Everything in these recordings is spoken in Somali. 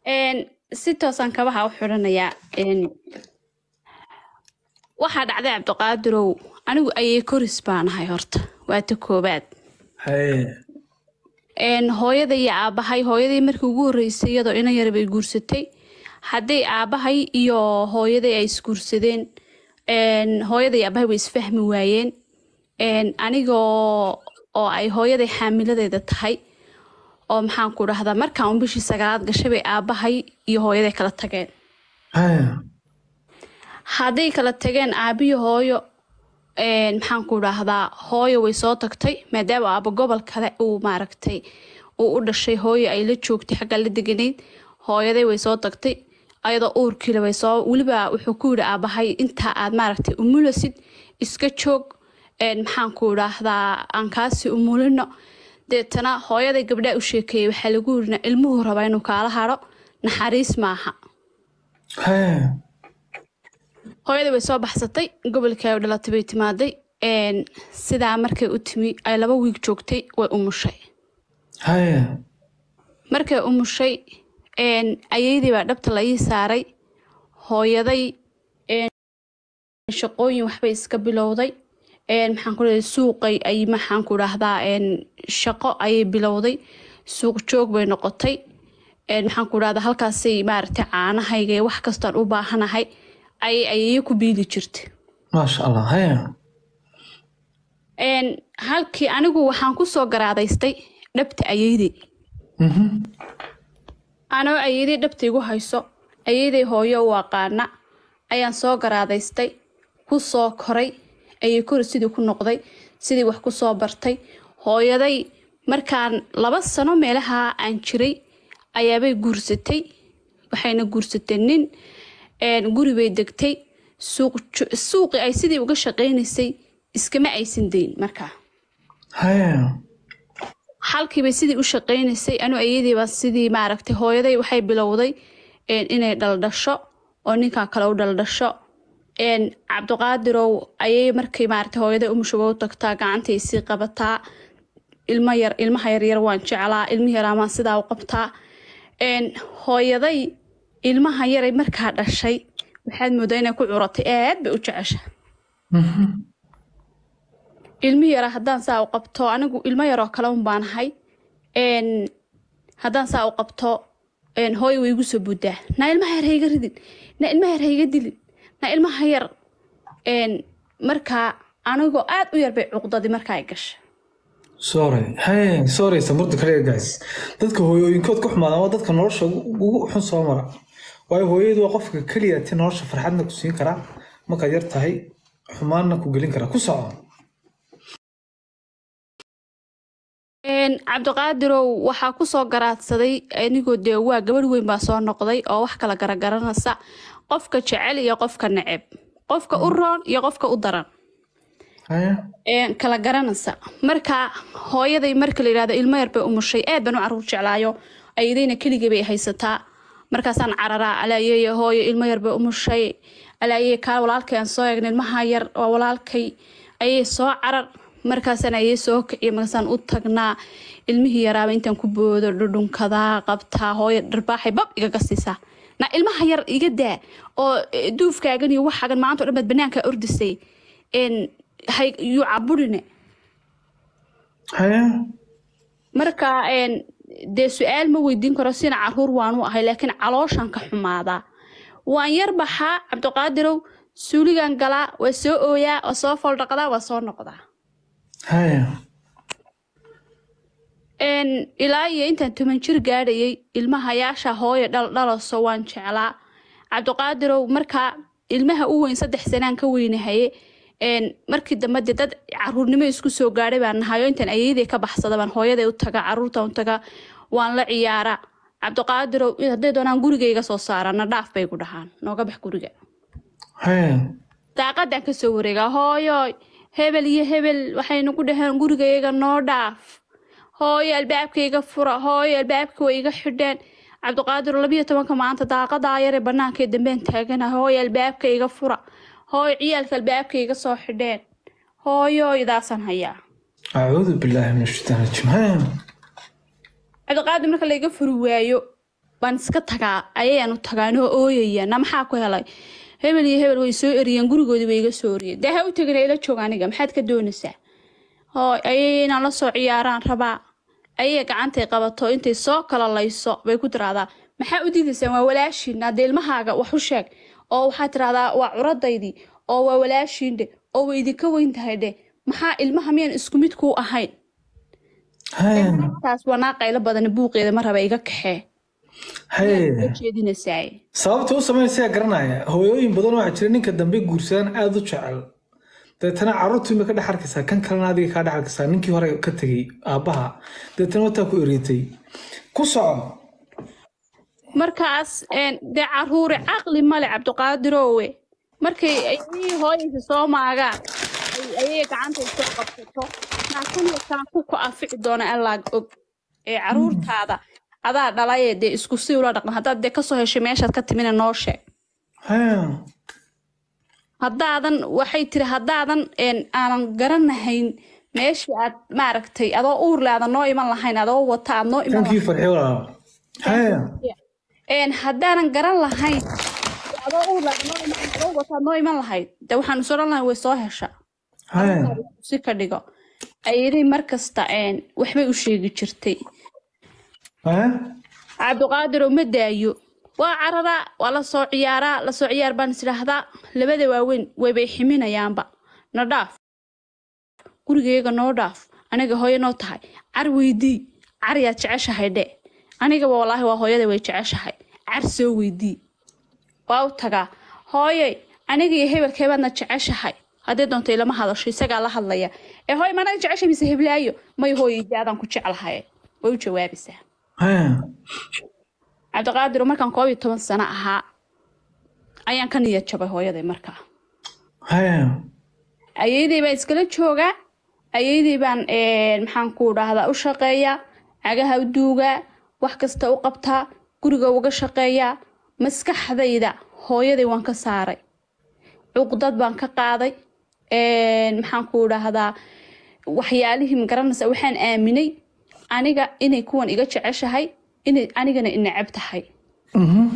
Een, si toosan kabaha u xidhanayaa Een, waxaa dhacday cabdiqaadirow anigu ayay koris baan ahay horta waa ta koobaad haye Een, hooyaday iyo aabahay hooyaday markii ugu horreysay iyadoo ina yar bay guursatay hadday aabahay iyo hooyaday ay isguursadeen een, hooyaday iyo aabahay way isfahmi waayeen Een, anigoo oo ay hooyaday xaamiladeeda tahay oo maxaan ku dhahdaa markaan un bishii sagaalaad gashay bay aabahay iyo hooyaday kala tageen haye hadday kala tageen aabiyo hooyo een, maxaan ku dhahdaa hooyo way soo tagtay maadaama aaba gobol kale uu maaragtay uu u dhashay hooyo ay la joogtay xagga la deganayd hooyaday way soo tagtay ayadoo uurkiila way soo weliba wuxuu ku yidhi aabahay intaa aad maaragtay umulasid iska joog een, maxaan ku dhahdaa aan kaasi umulino deetana hooyaday gabdhaa u sheekeeyey waxaa lagu yidhi ilmuhu rabaa inuu kaala haro naxariis maaha haye hooyadii way soo baxsatay gobolkii ay u dhalatay bay timaaday Een, sidaa markay u timi ay laba wiig joogtay way umushay haye markay umushay een, ayeydii baa dhabta la ii saaray hooyaday een, shaqooyin waxbay iska bilowday Een, maxaan ku dhahay suuqay ay maxaan ku dhahdaa een, shaqo ayay bilowday suuq joog bay noqotay Een, maxaan ku dhahdaa halkaasay maaragtay caanahayga iyo wax kastaan u baahanahay ayay ayeeyo ku biili jirtay maasha allah haye Een, halkii anigu waxaan ku soo garaadaystay dhabta ayeydey Mhm. anoo ayeydey dhabta igu hayso ayeydey hooyo u aqaana ayaan soo garaadaystay ku soo koray ayay kori sidii ku noqday sidii wax ku soo bartay hooyaday markaan laba sano meelaha aan jiray ayaabay guursatay waxayna guursatay nin een, guri bay degtay suuq jo- suuqii ay sidii uga shaqaynaysay iskama aysan dayn markaa haye halkiibay sidii u shaqaynaysay anu ayadiiba sidii maaragtay hooyaday waxay bilowday een, inay dhaldhasho oo ninkan kale u dhaldhasho een, cabdiqaadirow ayay markay maaragtay hooyaday umushuba u tagtaa gacantay sii qabataa ilmo yar ilmaha yaryar waan jeclaa ilmihi yaraa maan sidaa u qabtaa een, hooyaday ilmaha yaray markaa dhashay waxaad moodaa inay ku curatay aad bay u jecesha Mhm. ilmi yara haddaan saa u qabto anigu ilmo yaroo kale un baan ahay Een, haddaan saa u qabto een, hooyo way igu soo buddaa na ilmaha yar ha iga ridin na ilmaha yar ha iga dilin na ilmaha yar Een, markaa anigoo aad u yar bay cuqdadii markaa ay gashay sorry haye sorry samurda kaliya guys dadka hooyooyinkood ku xumaadaan waa dadka nolosha ugu ugu xun soo mara waayo hooyadu waa qofka keliya ti nolosha farxadna ku siin karaa markaad yar tahay xumaanna ku gelin karaa ku soco Een, cabdiqaadirow waxaa ku soo garaadsaday anigoo dee waa gabadh weyn baa soo noqday oo wax kala garagaranaysa qofka jecel iyo qofka neceb qofka u roon iyo qofka u daran haye Een, kala garanaysa marka hooyaday marka la yidhahdo ilmo yar bay umushay aad baan u caruur jeclaayo ayadayna keligay bay haysataa markaasaan cararaa alaayeeye hooyo ilmo yar bay umushay alaayeeye kaa walaalkay aan soo eegna ilmaha yar waa walaalkay ayay soo carar markaasaan ayay soo kiciya markaasaan u tagnaa ilmihii yaraaba intaan ku boodo dhudhunkadaa qabtaa hooyo dharbaaxay bab igaga siisaa na ilmaha yar iga daa oo eh, duufkaagan iyo waxaagan maanta o dhan baad banaanka ordisay Een, hay yuu caburine haye marka een, dee su-aal ma weydiin karo sina caruur waanu ahay laakiin calooshan ka xumaadaa waan yar baxaa cabdiqaadirow suuligan galaa waa soo ooyaa waa soo foldhaqdaa waa soo noqdaa haye Een, ilaa iyo intaan toban jir gaadhayay ilmahayaasha hooyo dhaldhalaso waan jeclaa cabdiqaadirow markaa ilmaha u weyn saddex sanaan ka weynahaye Een, markii dambe dee dad caruurnimo isku soo gaadhay baan nahay oo intaan ayeydey ka baxsada baan hooyaday u taga caruurta u taga waan la ciyaara cabdiqaadirow hadday doonaan gurigayga soo saarana dhaaf bay ku dhahaan nooga bax guriga haye daaqadaan ka soo wareegaa hooyoy hebel iyo hebel waxay nagu dhaheen gurigayga noo dhaaf hooyo albaabkayga fura hooyo albaabka way iga xidheen cabdiqaadir labiyo tobanka maanta daaqadaa yare banaankae dambeen taagana hooyo albaabka iga fura hooyo ciyaalka albaabka iga soo xidheen hooyo idaasaan hayaa acuudu billaahi min ashaitaan rajiim haye cabdiqaadir marka layga furi waayo baan iska tagaa ayayaan u tagaanoo ooyaya na maxaa ku helay hebel iyo hebel way soo eriyeen gurigoodii bay iga soo eriyeen dee ha u tegin ila joog aniga maxaad ka doonaysaa hooy ayay inaan la soo ciyaaraan rabaa ayay gacantay qabato intay soo kala layso bay ku tiraahdaa maxaa u diidaysaan waa walaashiin hadee ilmahaaga wax u sheeg oo waxaad tiraahdaa waa curadaydii oo waa walaashiin dhe oo way idinka weyn tahay dhe maxaa ilmaha miyaan isku mid kuu ahayn Haya. taas waa naa qaylo badan buuqeeda ma raba iga kaxee Haya. jeedinaysaay sababta u sameynaysaa garanaya hooyooyin badan waxaa jira ninka dambe guursadaan aada u jecel deetana carruurtii ma ka dhex arkaysaa kan kalena adiga kaa dhex arkaysaa ninkii hore ka tegey aabbaha deetana wataa ku ereetay ku soco markaas een, dee caruure caqli male cabdiqaadirowe markay ayay hooyaysa soo maagaan ay- ayay gacantay soo qabsato naakan kaan ku ku anfici doona allaag og ee caruurtaada adaa dhalayee dee isku si ula dhaqma haddaad dee kasoo heshay meeshaad ka timina noo sheeg Haya. haddaadan waxay tiri haddaadan een, aanan garanahayn meeshii aad maaragtay adoo uurle aadan noo iman lahayn adoo wata aad noo iman kankii farxi walaal Haya. een haddaanan garan lahayn adoo uurle aadan noo iman adoo wata aad noo iman lahayd de waxaan is odhan lahayn way soo hesha Haya. si ka dhigo ayadii markasta een, waxbay u sheegi jirtay Haya. cabdiqaadir ma daayo waa cararaa waa la soo ciyaaraa la soo ciyaar baan isdhaahdaa labada waaweyn waybay ximinayaanba na dhaaf gurigayga noo dhaaf aniga hooyo noo tahay car weydii car yaad jeceshahay dhe anigaba walaahi waa hooyada way jeceshahay car soo weydii waa u tagaa hooyey aniga iyo hebelkeebaadna jeceshahay haddii doonto ilama hadasho isagaa la hadlaya ee hooy managa jeceshay mise heblaayo may hooyeydi adaan ku jeclahay way u jawaabaysaa Haya. cabdiqaadir markaan koob iyo toban sano ahaa ayaan ka niyad jabay hooyaday markaa Haya. ayeydey baan iskala joogaa ayeydey baan een, maxaan ku dhahdaa u shaqeeyaa cagaha u duugaa wax kasta u qabtaa guriga uga shaqeeyaa maskaxdayda hooyaday waan ka saaray cuqdad baan ka qaaday een, maxaan ku dhahdaa waxyaalihii magaranaysa waxaan aaminay aniga inay kuwan iga jeceshahay inay anigana inacab tahay Mhm.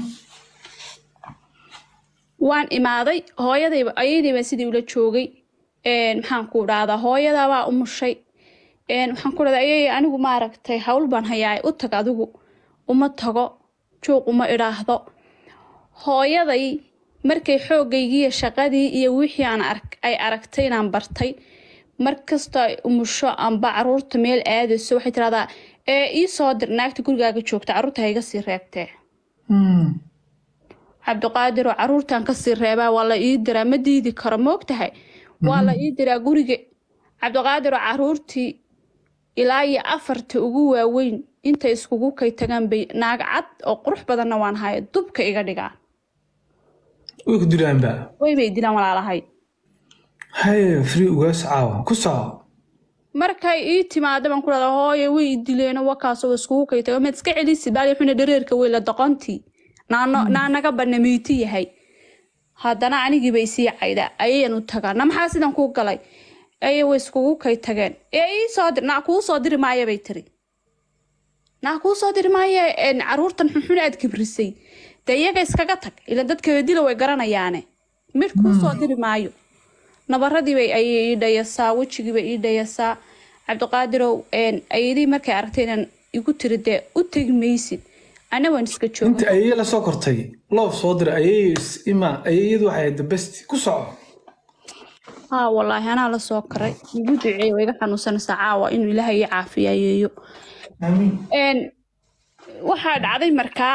waan imaaday hooyadayba ayaydayba sidii ula joogay een, maxaan ku dhahdaa hooyadabaa umushay een, waxaan ku dhahdaa ayay anigu maaragtay hawl baan hayaa u tag adigu uma tago juuq uma idhaahdo hooyaday markay xoogaygiiyo shaqadii iyo wixii aan ark ay aragtay inaan bartay markastoo ay umusho amba caruurta meel aadayso waxay tirahdaa ee ii soo dir naagta gurigaaga joogta caruurta ha iga sii reebtee Mm. cabdiqaadir oo caruurtan kasii reebaa waa la ii diraa ma diidi karo moogtahay waa la ii diraa guriga cabdiqaadir oo caruurtii ilaa iyo afarta ugu waaweyn intay iskugu kay tagaan bay naag cad oo qurux badanna waan haya dubka iga dhigaa way ku dilaanba waybay dilaan walaalahay Haya. free ugaas caawa ku soco markay ii timaada baan ku dhahdaa hooye way i dileeno wakaasoo iskugu kay tago maad iska celisi baali xuna dhareerka weyla doqontii naano naanaga banamiiti yahay haddana anigii bay sii caydaa ayayan u tagaa na maxaa sidan kuu galay ayay way iskugu kay tageen ee ii soo dir naa kuu soo diri maaya bay tiri naa kuu soo diri maaya een, caruurtan xunxun aad kibrisay dee iyaga iskaga tag ila dadka dila way garanayaane mid kuu soo diri maayo nabaradii bay ayay ii dhayasaa wejigii bay ii dhayasaa cabdiqaadirow een, ayadii markay aragtay inaan igu tiri dee u tegi maysid ana waan iska jooga inta ayay la soo kortay loof soo diray ayay is- ima ayayadu waxay ahayd the best ku soco haa wallaahi anaa la soo karay igu duceey waa iga xanuunsanaysaa caawa inuu ilaahay ii caafiyayeeyo amiin een waxaa dhacday markaa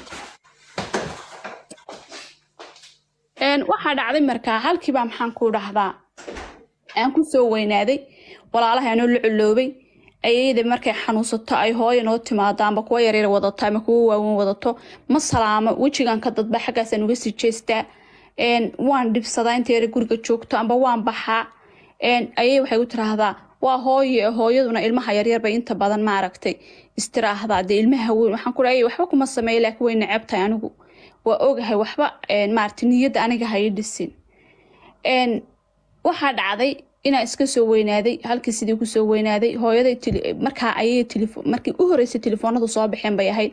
een waxaa dhacday markaa halkiibaa maxaan ku dhahdaa aan ku soo weynaaday walaalahay anoo la coloobay ayayda markay xanuunsato ay hooyo noo timaado amba kuwa yaryar wadato ama kuwa waaweyn wadato ma salaamo wejigan ka dadba xaggaasaan uga sii jeestaa een waan dhibsadaa inta yara guriga joogto amba waan baxaa een ayay waxay u tiraahdaa waa hooyo hooyaduna ilmaha yaryar bay inta badan maaragtay istiraahdaa dee ilmaha weyn waxaan ku dhahay waxba kuma sameeya laakiin way neceb tahay anigu waa ogahay waxba een maaragtay niyadda aniga ha ii dhisin een waxaa dhacday inaa iska soo weynaaday halkii sidii kusoo weynaaday hooyaday tele- markaa ayay telefo markii u horeysay telefoonadu soo baxeen bay ahayd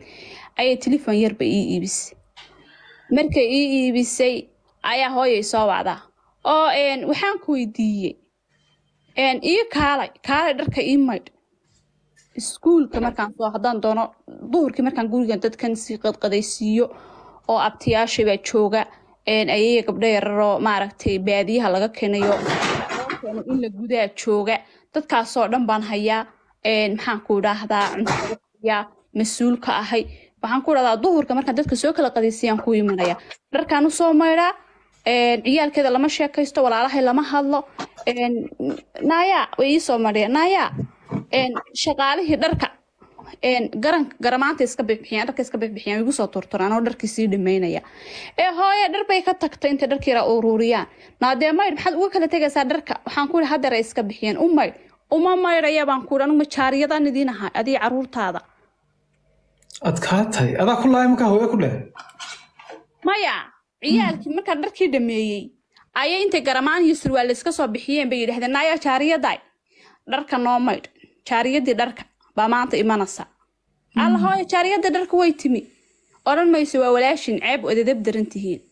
ayay telefon yarba ii iibisay markay ii iibisay ayaa hooyay soo wacdaa oo een, waxaan ku weydiiyey een, ii kaalay kaalay dharka ii maydh iskuulka markaan soo haddaan doono duhurkii markaan gurigan dadkan sii qadqadaysiiyo oo abtiyaashay baa jooga een, ayaya gabdho yararoo maaragtay baadiyaha laga keenayo loo keeno in la gudaa jooga dadkaasoo dhan baan hayaa een, maxaan ku idhaahdaa cuntada hayaa mas-uulka ahay waxaan ku idhahdaa duhurka markaan dadka soo kala qadaysiyaan ku imanaya dharkaan usoo maydhaa een, ciyaalkeeda lama sheekaysto walaalahay lama hadlo een, naayaa way iisoo madhiya naayaa een, shaqaalihii dharka een, garan garamaanta iska bixbixiyaan dharka iska bixbixiyaan igu soo turturaan oo dharkii sii dhameynaya ee hooye dhar bay ka tagtay intay dharkii ra ururiyaan naadee maydh maxaad uga kala tegaysaa dharka waxaan ku ihi hadeer ay iska bixiyeen u maydh uma maydhaya baan ku ihi anigu majaariyadan idiin ahay adii caruurtaada adkaatay adaa ku lahay markaa hooyo ku dheh maya ciyaalkii markaan dharkii dhameeyey ayay intay garamaan iyo surwaal iska soo bixiyeen bay yidhahdeen naya jaariyaday dharka noo maydh jaariyadii dharka baa maanta imanaysa alla hooyo jaariyadii dharka way timi odhan mayso waa walaashin ceeb odadab daran tihiin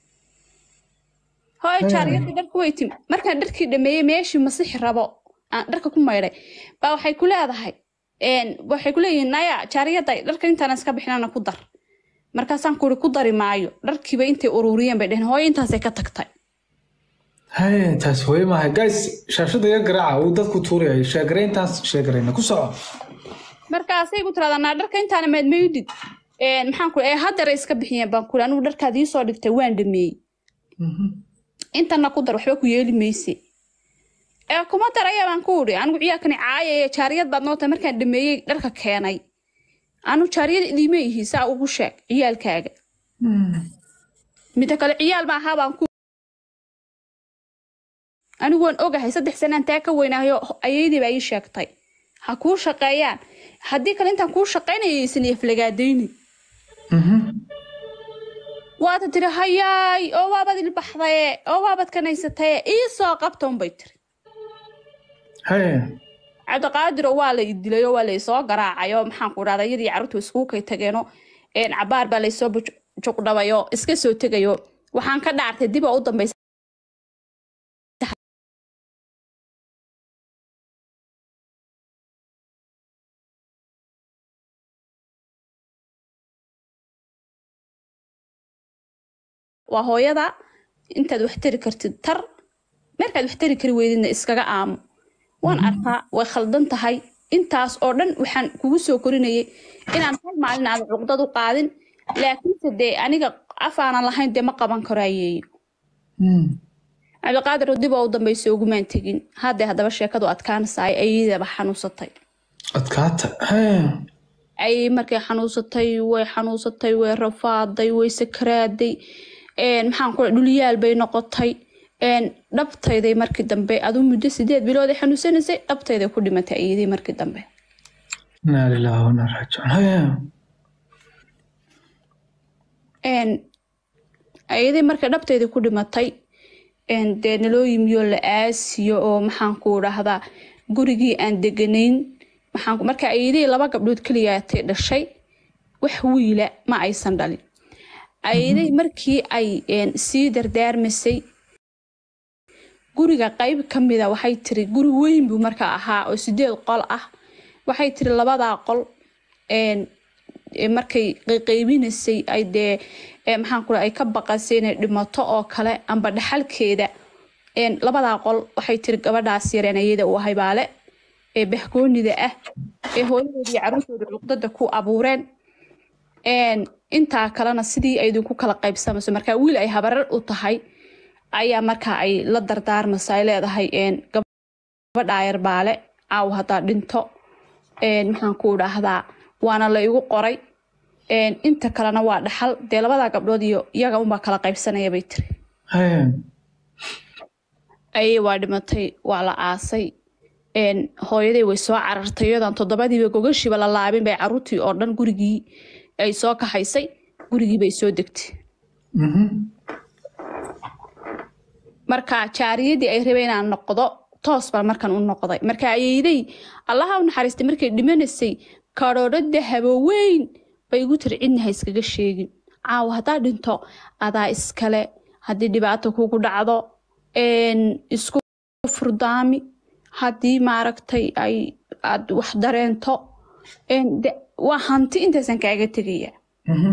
hooyo jaariyadii dharka way timi markaan dharkii dhameeyey meeshii masixi rabo aan dharka ku maydhay baa waxay ku leedahay een, waxay ku leeyihiin naya jaariyaday dharka intaan iska bixinana ku dar markaasaan ku uri ku dari maayo dharkiiba intay ururiyeen bay dheheen hooyo intaasay ka tagtay haye taas hooyo maaha guys shaashada iga garaaca uu dadku tuurayay sheegare intaas sheegarayna ku soco markaasay ku tiradaa naa dharka intaana maadmaydid Een, maxaan ku ee haddara iska bixiyeen baan kuli anigu dharkaad ii soo dhigtay waan dhameeyey intana ku dar waxba ku yeeli mayse ee kuma daraya baan ku uri anigu ciyaalkani caayaya jaariyad baad noo tahay markaan dhameeyey dharka keenay anu jaariyad idiima ihi saa ugu sheeg ciyaalkaaga mida kale ciyaal ma ahaa baan ku anigu waan ogahay saddex sanaan taa ka weynaayo ayaydii baa ii sheegtay ha kuu shaqeeyaan haddii kale intaan kuu shaqaynaya aysan iflagaadaynin waata tiri hayaay oo waabad ilbaxdaye oo waabad kanaysataye ii soo qabta unbay tiri haye cabdiqaadiro waa la idilay oo waa la isoo garaacay oo maxaan ku dhahda iyadii carruurtu iskugu kay tageeno een cabaar baa laysoo juqdhabayo iska soo tegayo waxaan ka dhaartay dib oo u dambaysa waa hooyada intaad wax tari kartid tar markaad wax tari kari weydidna iskaga aamo waan arkaa way khaldan tahay intaas oo dhan waxaan kugu soo korinayay inaan hal maalin aada cuqdad u qaadin laakiinse dee aniga afaanan lahayn dee ma qaban karo ayeeyo cabdiqaadir dib oo u dambaysa ugumaan tegin haddee haddaba sheekadu adkaanaysaay ayadaba xanuunsatay adkaata haye ayay markay xanuunsatay way xanuunsatay way rafaaday way sakaraaday een, maxaan ku dhulyaal bay noqotay een, dhabtayday markii dambe aduu muddo sideed bilood ay xanuunsanaysay dhabtayday ku dhimatay ayadii markii dambe inaa lilahi wanaa raajicuun haye een, ayadii markay dhabtayday ku dhimatay een, dee naloo yimiyo la aasiyo oo maxaan ku dhahdaa gurigii aan deganayn maxaan ku- marka ayadii laba gabdhood keliyaatay dhashay wax wiila ma aysan dhalin ayadii markii ay een, sii dardaarmasay guriga qayb ka mida waxay tiri guri weyn buu marka ahaa oo sideed qol ah waxay tiri labadaa qol een, ee markay qayqaybinaysay ay dee ee maxaan ku ay ka baqasay inay dhimato oo kale amba dhaxalkeeda een, labadaa qol waxay tiri gabadhaas yareen ayada u ahay baale ee bahgoonida ah ee hooyadoodii carruurtooda cuqdada ku abuureen een, intaa kalena sidii ay idinku kala qaybsamayso marka wiil ay habarar u tahay ayaa marka ay la dardaarmaysa ay leedahay een, gabadhaa yar baale caaw haddaa dhinto een, maxaan ku dhahdaa waana la igu qoray een, inta kalena waa dhaxal dee labadaa gabdhood iyo iyaga unbaa kala qaybsanaya bay tiri haye ayay waa dhimatay waa la aasay een, hooyaday way soo carartay iyadan toddobadiiba gogashiiba la laabin bay carruurtii oo dhan gurigii ay soo kaxaysay gurigii bay soo degtay marka jaariyadii ay rabeen inaan noqdo toos baan markan u noqday marka ayeyday allaha u naxariistay markay dhimanaysay karoodho dahabo weyn bay igu tiri cidna ha iskaga sheegin caawa haddaa dhinto adaa iskale haddii dhibaato kugu dhacdo een, isku furdaami haddii maaragtay ay aad wax dareento een, de- waa hanti intaasan kaaga tegaya Mhm.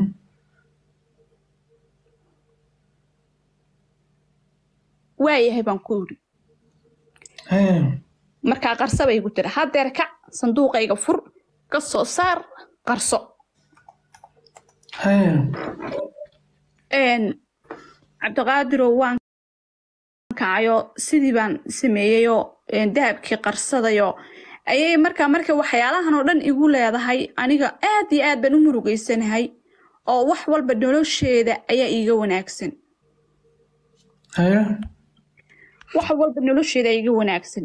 waayahay baan ku iri Hee. markaa qarso bay igu tiri hadeer kac sanduuqayga fur ka soo saar qarso Hee. een, cabdiqaadirow waan kacayo sidii baan sameeyeyoo een, dahabkii qarsadayoo ayay markaa marka waxyaalahan oo dhan igu leedahay aniga aad iyo aad baan u murugaysanahay oo wax walba nolosheeda ayaa iiga wanaagsan Hee. wax walba nolosheeda iiga wanaagsan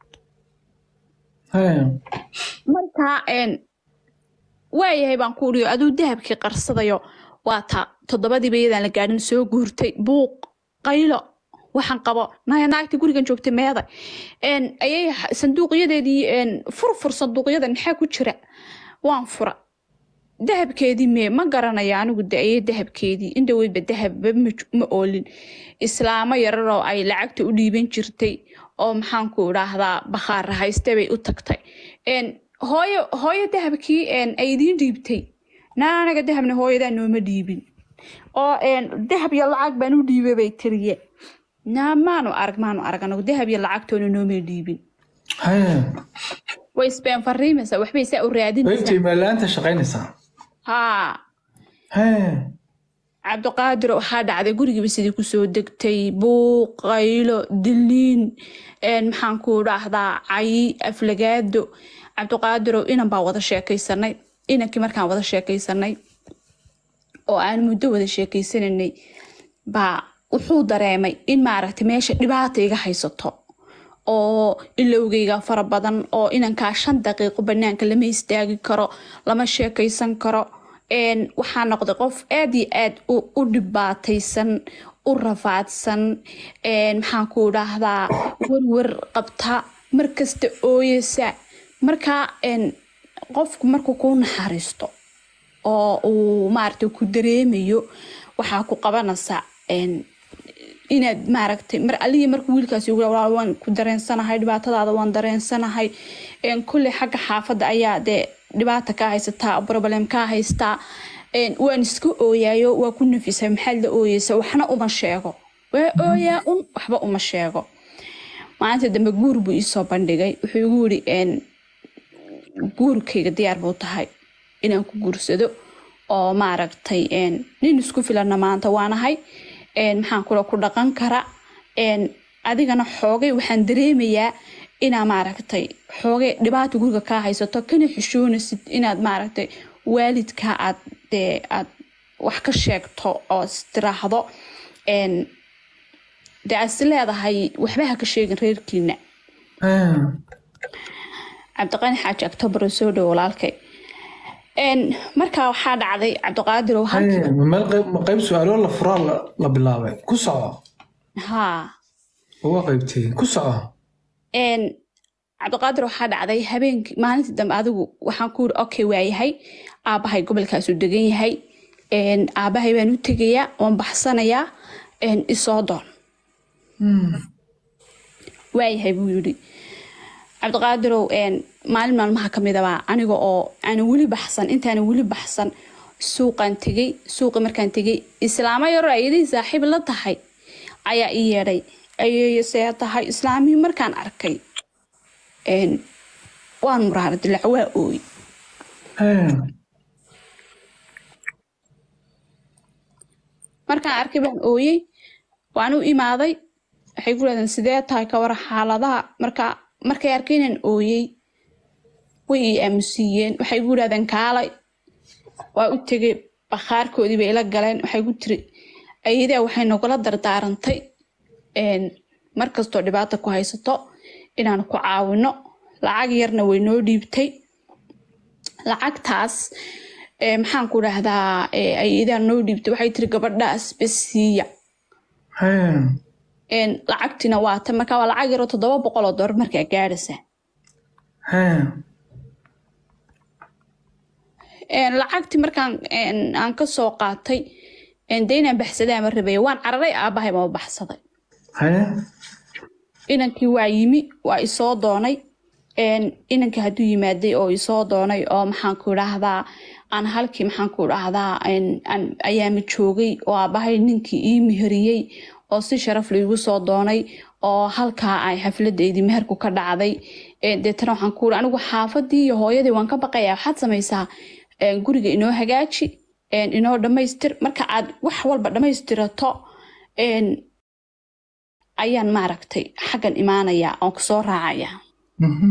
Hee. markaa een, waayahay baan ku uriyo aduu dahabkii qarsadayo waa taa toddobadiiba iyadaan la gaadhin soo guurtay buuq qaylo waxaan qabo naya naagtii gurigan joogtay meeday een, ayay ha- sanduuqyadeedii een, furfur sanduuqyadan maxaa ku jira waan fura dahabkeedii mee ma garanaya anigu de ayay dahabkeedii indhaweydba dahabba ma j- ma oolin islaamo yararoo ay lacagta u dhiiban jirtay oo maxaanku idhaahdaa bakhaar hayste bay u tagtay Een, hooyo hooyo dahabkii een, ay idiin dhiibtay naa anaga dahabna hooyadaa nooma dhiibin oo een, dahab iyo lacag baan u dhiibay bay tiriye naa maanu arag maanu arag anagu dahab iyo lacagtoona nooma dhiibin Hee. way isbeen fariimaysaa waxbay saa u raadinaysaa Qaybtii meelaanta shaqaynaysaa. haa Hee. cabdiqaadir waxaa dhacday gurigiiba sidii kusoo degtay buuq qaylo diliin een, maxaan ku dhahdaa cayi aflagaado cabdiqaadirow inan baa wada sheekaysanay inankii markaan wada sheekaysanay oo aan muddo wada sheekaysananay baa wuxuu dareemay in maaragtay meesha dhibaata iga haysato oo ilowgayga fara badan oo inankaa shan daqiiqo banaanka lama istaagi karo lama sheekaysan karo een, waxaa noqday qof aad iyo aad u u dhibaataysan u rafaadsan een, maxaan ku dhahdaa werwer qabta markasta ooyeysa markaa een, qofku markuu kuu naxariisto oo uu maaragtay ku dareemayo waxaa ku qabanaysa een, inaad maaragtay mar alihii markuu wiilkaasi ugu dhawaado waan ku dareensanahay dhibaatadaada waan dareensanahay een, kulley xagga xaafadda ayaa dee dhibaata kaa haysataa problem kaa haystaa een, waan iska ooyaayo waa ku nafisay maxaad la ooyeysa waxna uma sheego waa ooyaa un waxba uma sheego maalinta dambe guur buu iisoo bandhigay wuxuu igu yiri een, guurkayga diyaar buu tahay inaan ku guursado oo maaragtay een, nin isku filanna maanta waanahay een, maxaan kula ku dhaqan kara een, adigana xoogay waxaan dareemayaa inaa maaragtay xoogay dhibaata guriga kaa haysato kana xishoonaysid inaad maaragtay waalidka aad dee aad wax ka sheegto oo istiraahdo een, dee aad is leedahay waxba ha ka sheegin reerkiina Hee. cabdiqani xaaji october soo dhow walaalkay Een, markaa waxaa dhacday cabdiqaadir oo halkii Hee. Ma meel qayb ma qayb su'aalo la furaa la la bilaabay. Ku soco. haa Uga qaybtay. Ku soco. een cabdiqaadir waxaa dhacday habeenkii maalintii dambe adigu waxaan ku yiri okay waayahay aabahay gobolkaasuu degan yahay een aabahay baan u tegayaa waan baxsanayaa een isoo doon waayahay buu yidhi cabdiqaadirow een maalin maalmaha ka mid abaa aniga oo aanan weli baxsan intaanan weli baxsan suuqaan tegey suuqi markaan tegey islaamo yaroo ayadii saaxiib la tahay ayaa ii yeedhay ayay see tahay islaamihii markaan arkay een waan muraara dilac waa ooy Hee. markaan arkay baan ooyey waan u imaaday waxay ku leedeen sidee tahay ka war xaaladaha marka markay arkay inaan ooyey way ii aamusiiyeen waxay ku yidhahdeen kaalay waa u tegay bakhaarkoodii bay ila galeen waxay ku tiri ayadaa waxay nagula dardaarantay een, mar kastoo dhibaata ku haysato inaan ku caawino lacag yarna way noo dhiibtay lacagtaas ee, maxaan ku dhahdaa ee, ayadaa noo dhiibtay waxay tiri gabadhaas bes siiya Hee. een, lacagtiina waa tan marka waa lacag yaroo toddoba boqol oo doolar markaa gaadhaysa Hee. een, lacagtii markaan een, aan ka soo qaatay een, dee inaan baxsadaa ma rabaya waan cararay aabahay baa baxsaday haye inankii waa yimi waa isoo doonay een, inankii hadduu yimaaday oo isoo doonay oo maxaan ku idhaahdaa aan halkii maxaan ku idhaahdaa een, aan ayaama joogay oo aabahay ninkii ii meheriyey oo si sharaf laigu soo doonay oo halkaa ay xafladeydii meherku ka dhacday Een, deetana waxaan ku iri anigu xaafadii iyo hooyadii waan ka baqaya waxaad samaysaa een, guriga inoo hagaaji een, inoo dhammaystir marka aad wax walba dhammaystirato een, ayaan maaragtay xaggan imaanaya oon kusoo raacaya Mhm.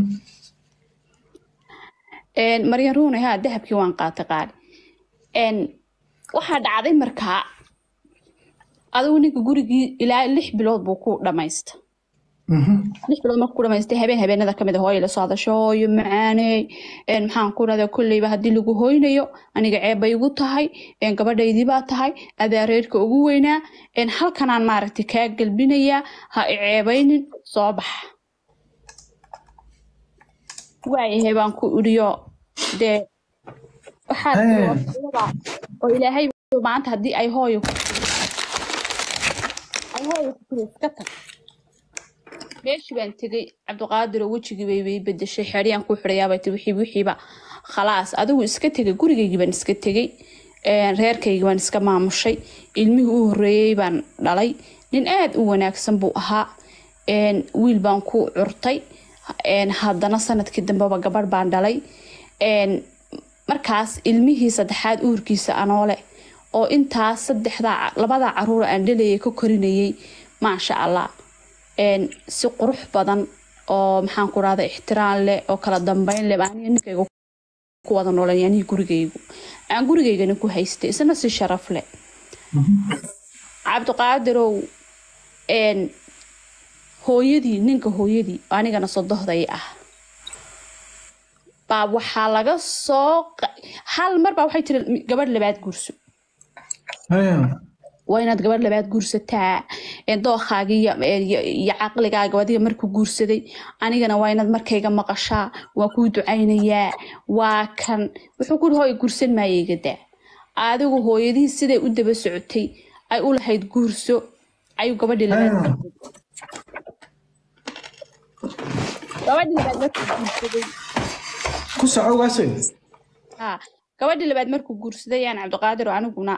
Een, maryan ruune haa dahabkii waan qaatay qaali Een, waxaa dhacday markaa adigu ninka gurigii ilaa lix bilood buu ku dhamaysta Mhm. lix bilood markuu ku dhamaystay habeen habeenada kamid a hooyo la soo hadasho hooyo macaaney een, maxaan ku dhahdaa kolleyba haddii lagu hoynayo aniga ceeb bay igu tahay een, gabadhaydii baa tahay adaa reerka ugu weynaa een, halkanaan maaragtay kaa gelbinayaa ha i ceebaynin soo baxa waayahay baan ku idhiyo dee waxaad Hey. oo ilaahay maanta haddii ay hooyo ku ay hooyo ku tiri iska tag meeshii baan tegey cabdiqaadir oo wejigii bay bay bedeshay xeryaan ku xidhayaabay ti wixii wixiiba khalaas adigu iska tegay gurigaygii baan iska tegey een, reerkaygii baan iska maamushay ilmihii u horreeyey baan dhalay nin aad u wanaagsan buu ahaa een, wiil baan ku curtay een, haddana sanadkii dambeba gabadh baan dhalay een, markaas ilmihii saddexaad uurkiisa anoo leh oo intaas saddexdaa labada caruur aan dhalayay ka korinayay maasha allah een, si qurux badan oo maxaan ku rahda ixtiraam leh oo kala dambeyn leh aniga ninkayga ku wada noolay aniga gurigaygu aan gurigaygana ku haystay isna si sharaf leh cabdiqaadirow een, hooyadii ninka hooyadii oo anigana sodohday ah baa waxaa laga soo qa- hal mar baa waxay tiri gabadh labaad guurso haye waa inaad gabadh labaad guursataa ee dookhaagii iyo- iyo iyo caqligaaga adiga markuu guursaday anigana waa inaad markayga maqashaa waa kuu ducaynayaa waa kan wuxuu ku hooy guursan maaya iga daa adigu hooyadihii siday u daba socotay ay u lahayd guurso ayuu gabadhii labaad haye gabadhii labaad markuu guursaday ku soco waasoy haa gabadhii labaad markuu guursaday yaan cabdiqaadir oo aniguna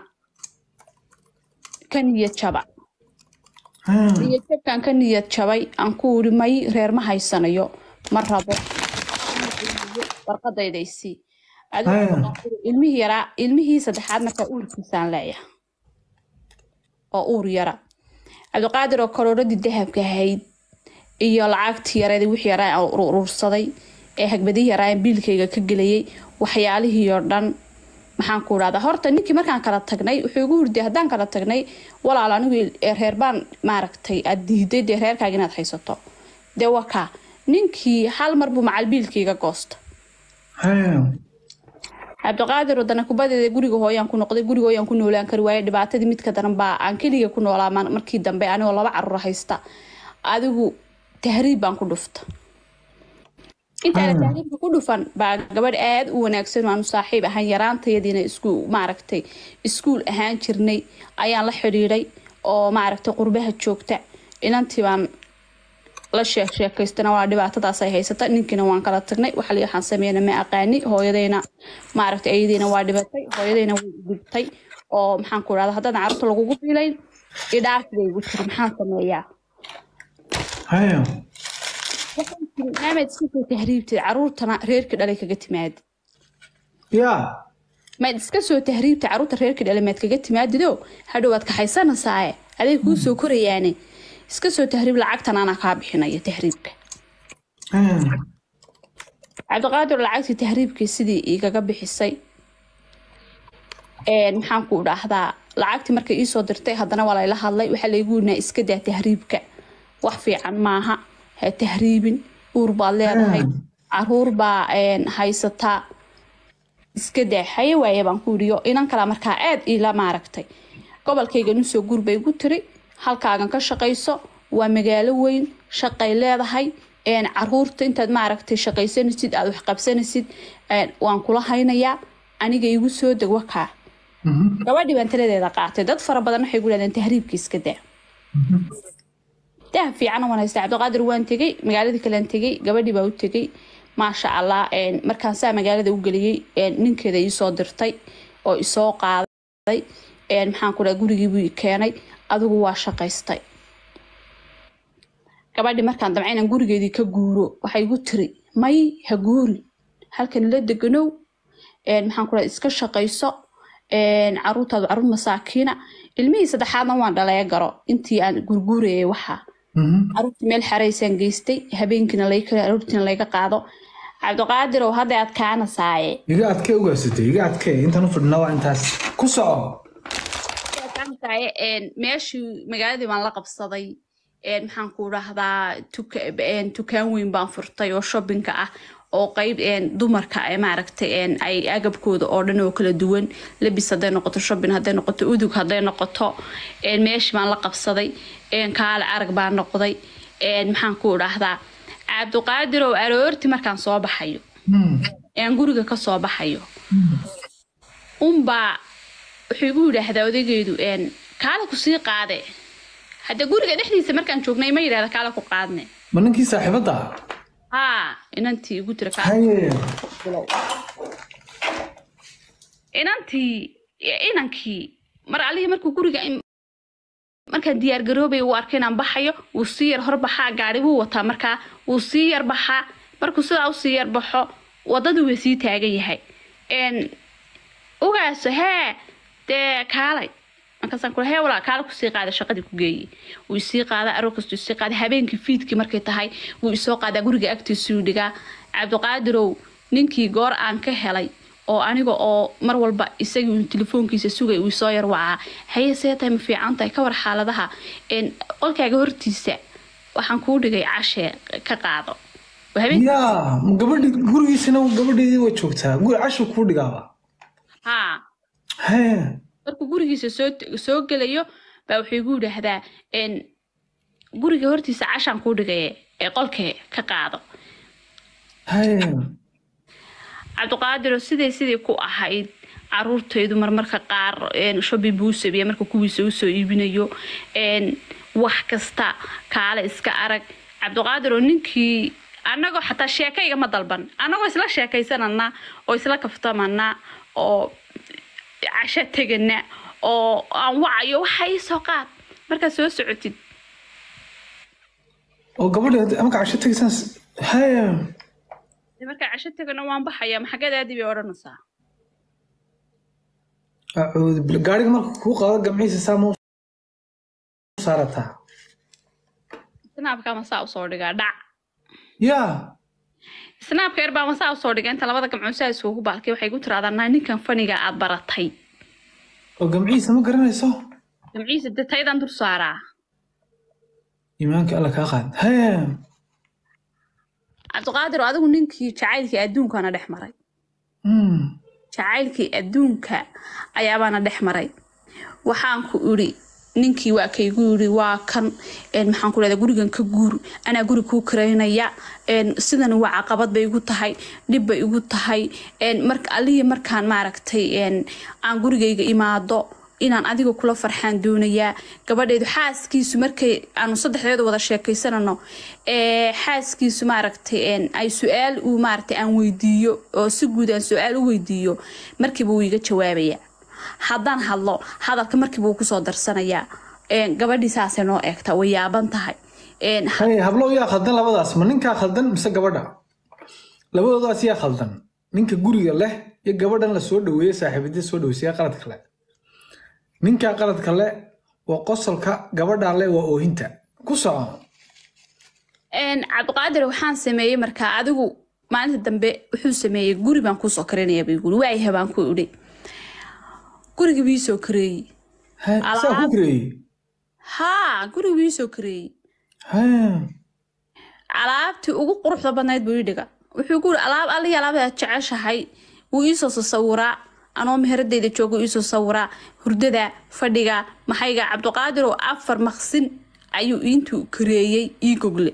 ka niyad jaba haye niyad jabkaan ka niyad jabay aan ku iri may reer ma haysanayo ma rabo warqadaydaysii Haya. ilmihii yaraa ilmihii saddexaad markaa uurkiisaan leeyahay oo uur yara cabdiqaadir oo karooradii dahabka ahayd iyo lacagtii yareed wixii yaraa aan ur- urursaday ee hagbadii yaraa aan biilkayga ka gelayay waxyaalihii oo dhan maxaan ku idhahdaa horta ninkii markaan kala tagnay wuxuu igu hurday haddaan kala tagnay walaal anigu ee reer baan maaragtay aad diiday dee reerkaaga inaad haysato dee waa kaa ninkii hal mar buu macal biilkayga goosta haye cabdiqaadir wadana kubadeeda guriga hooyaan ku noqday guriga hooyaan ku noolaan kari waaye dhibaatadii midka daran baa aan keliga ku noolaa ma- markii dambe anigoo laba carruur haysta adigu tahriib baan ku dhufta intaana Hmm. tahriibka ku dhufan baa gabadh aad u wanaagsan aanu saaxiib ahaan yaraantayadiina isku maaragtay iskuul ahaan jirnay ayaan la xidhiidhay oo maaragtay qurbaha joogta inantii baan la sheek sheekaystana waa dhibaatadaas ay haysata ninkiina waan kala tagnay waxa la waxaan sameeyna ma aqaani hooyadayna maaragtay ayadayna waa dhibatay hooyadayna way dhibtay oo maxaan ku idhahda haddaan carruurta lagugu biilayn idhaafbay igu tiri maxaan sameeyaa haye waxaan tiri maamed iska soo tahriibtid carruurtana reerkii dhalay kaga timaadi yaa maad iska soo tahriibta carruurta reerkii dhalay maad kaga timaadido hadhow waad kaxaysanaysaa aday kuu soo korayaane iska soo tahriib lacagtan anaa kaa bixinaya tahriibka haye cabdiqaadir lacagtii tahriibkii sidii igaga bixisay Een, maxaan ku idhaahdaa lacagtii markay iisoo dirtay haddana waa layla hadlay waxaa laygu yidhnaa iska daa tahriibka wax fiican maaha ha tahriibin uur baad leedahay Ah. caruur baa een, haysataa iska daa haye waaye baan ku yidhi inan kala markaa aad iila maaragtay gobolkayga nusoo guur bay igu tiri halkaagan ka shaqayso waa magaalo weyn shaqay leedahay een, caruurta intaad maaragtay shaqaysanaysid aad wax qabsanaysid een, waan kula haynayaa aniga igu soo deg wakaa gabadhii baan taladeeda qaatay dad fara badan waxay ku dhahdeen tahriibka iska daa dah fiican waan haystaa cabdiqaadir waan tegey magaaladii kalean tegey gabadhii baa u tegey maasha allah een, markaan saa magaalada u geliyey een, ninkeeda iisoo dirtay oo isoo qaaday een, maxaan ku dhaha gurigii buu i keenay adigu waa shaqaystay gabadhii markaan damca inaan gurigeedii ka guuro waxay igu tiri may ha guurin halkan la deganow een, maxaan ku dhaha iska shaqayso een, caruurtaadu caruur masaakiina ilmihii saddexaadna waan dhaleya garo intii aan gurguurayay waxaa caruurtii meel xaraysaan geystay habeenkiina lay caruurtiina layga qaado cabdiqaadirow hadda aad kaana saaye iga adkee ugaasatay iga adkee intaan u fadhina waa intaas ku soco saaye een, meeshii magaaladii baan la qabsaday een, maxaan ku dhahdaa tuka- een, tukaan weyn baan furtay oo shoppingka ah oo qeyb een, dumarka ee maaragtay een, ay agabkooda oo dhan oo kala duwan labis hadday noqoto shopping hadday noqoto udug hadday noqoto een, meeshii baan la qabsaday een, kaale arag baan noqday een, maxaan ku dhahdaa cabdiqaadirow aroortii markaan soo baxayo aan guriga ka soo baxayo unbaa wuxuu igu yidhaahdaa odaygeedu een, kaale ku sii qaade hadda guriga dhexdiisa markaan joognay ma yidhahda kaale ku qaadne ma ninkii saaxiibadda ah haa inantii igu tira kaale haye inantii inankii mar alihii markuu guriga im- markaan diyaar garoobay uu arkay inaan baxayo wuu sii yar horbaxaa gaari buu wataa markaa wuu sii yar baxaa markuu sidaa usii yar baxo wadadii way sii taagan yahay n ogaaso hee dee kaalay markaasaan kula hee walaa kaala kusii qaada shaqadii ku geeyey wuu isii qaadaa aroor kastuu isii qaaday habeenkii fiidkii markay tahay wuu isoo qaadaa guriga agtiisuu dhigaa cabdiqaadirow ninkii goor aan ka helay oo aniga oo mar walba isagii uun telefoonkiisa sugay uu soo yar wacaa haye see tahay ma fiican tahay ka war xaaladaha n qolkaaga hortiisa waxaan kuu dhigay cashee ka qaado Waa habeen yaa ma gabadhi gurigiisana gabadheedii way joogtaa guri cashu kuu dhigaaba haa hee markuu gurigiisa soo soo gelayo baa wuxuu igu yidhaahdaa n guriga hortiisa cashaan kuu dhigaye ee qolkee ka qaado hee cabdiqaadiro siday sidii ku ahayd caruurtaydu marmarka qaar een, shopping buu u sameeya marka kuwiisa usoo iibinayo een, wax kasta kaale iska arag cabdiqaadiro ninkii annagoo xataa sheekayga ma dalban annagoo isla sheekaysanana oo isla kaftamana oo casho tegana oo aan wacayo waxa ii soo qaad markaad soo socotid oo gabadhi hadda- marka casho tegaysaan s- hee markaa casho tegana waan baxaya maxagadaadii bay odhanaysaa acuudu billah. gaariga marka kuu qaado gamciisa saa ma u saarataa snaabka masaa usoo dhigaa dhac yaa snaabka yar baa masaa usoo dhiga inta labada gamcood saa isugu baalkay waxay ku tiraahdaa naa ninkan faniga aad baratay oo gamciisa ma garanayso gamciisa de taydan dul saaraa iimaanka alla kaa qaad hee cabdiqaadir adigu ninkii jacaylkii adduunkana dhex maray Hmm. jacaylkii adduunka ayaabaana dhex maray waxaan ku idhi ninkii waa kaygu yidhi waa kan een, maxaan ku dhahdaa gurigan ka guur anaa guri kuu karaynaya een, sidan waa caqabad bay igu tahay dhib bay igu tahay een, marka allihii markaan maaragtay een, aan gurigayga imaado inaan adiga kula farxaan doonayaa gabadheedu xaaskiisu markay aanu saddexdeedu wada sheekaysanano ee xaaskiisu maaragtay een, ay su-aal uu maaragtay aan weydiiyo oo si guud aan su-aal u weydiiyo markiiba wuu iga jawaabaya haddaan hadlo hadalka markiiba wuu kusoo darsanayaa een, gabadhii saasay noo eegta way yaaban tahay een, hee hablo yaa khaldan labadaas ma ninkaa khaldan mise gabadha labadoodaas yaa khaldan ninka guriga leh iyo gabadhan la soo dhaweeye saaxiibadii soo dhaweysay yaa qalad kale ninkaa qaladka leh waa qosolka gabadhaa leh waa oohinta ku soco een, cabdiqaadir waxaan sameeyey markaa adigu maalinta dambe wuxuu sameeyey guri baan kuusoo karinaya bay guri waayaha baan ku idhi guriga bii soo kareeyey hee saa ku gareeyey haa guriga bii soo kareeyey hee alaabtii ugu quruxda badnayd buu ii dhiga wuxuu ku yiri alaab allihii alaabdaad jeceshahay wuu iisoo sasawiraa anoo meheradeyda jooga iisoo sawiraa hurdada fadhiga maxayga cabdiqaadir oo afar maqsin ayuu intuu kareeyey ii gogle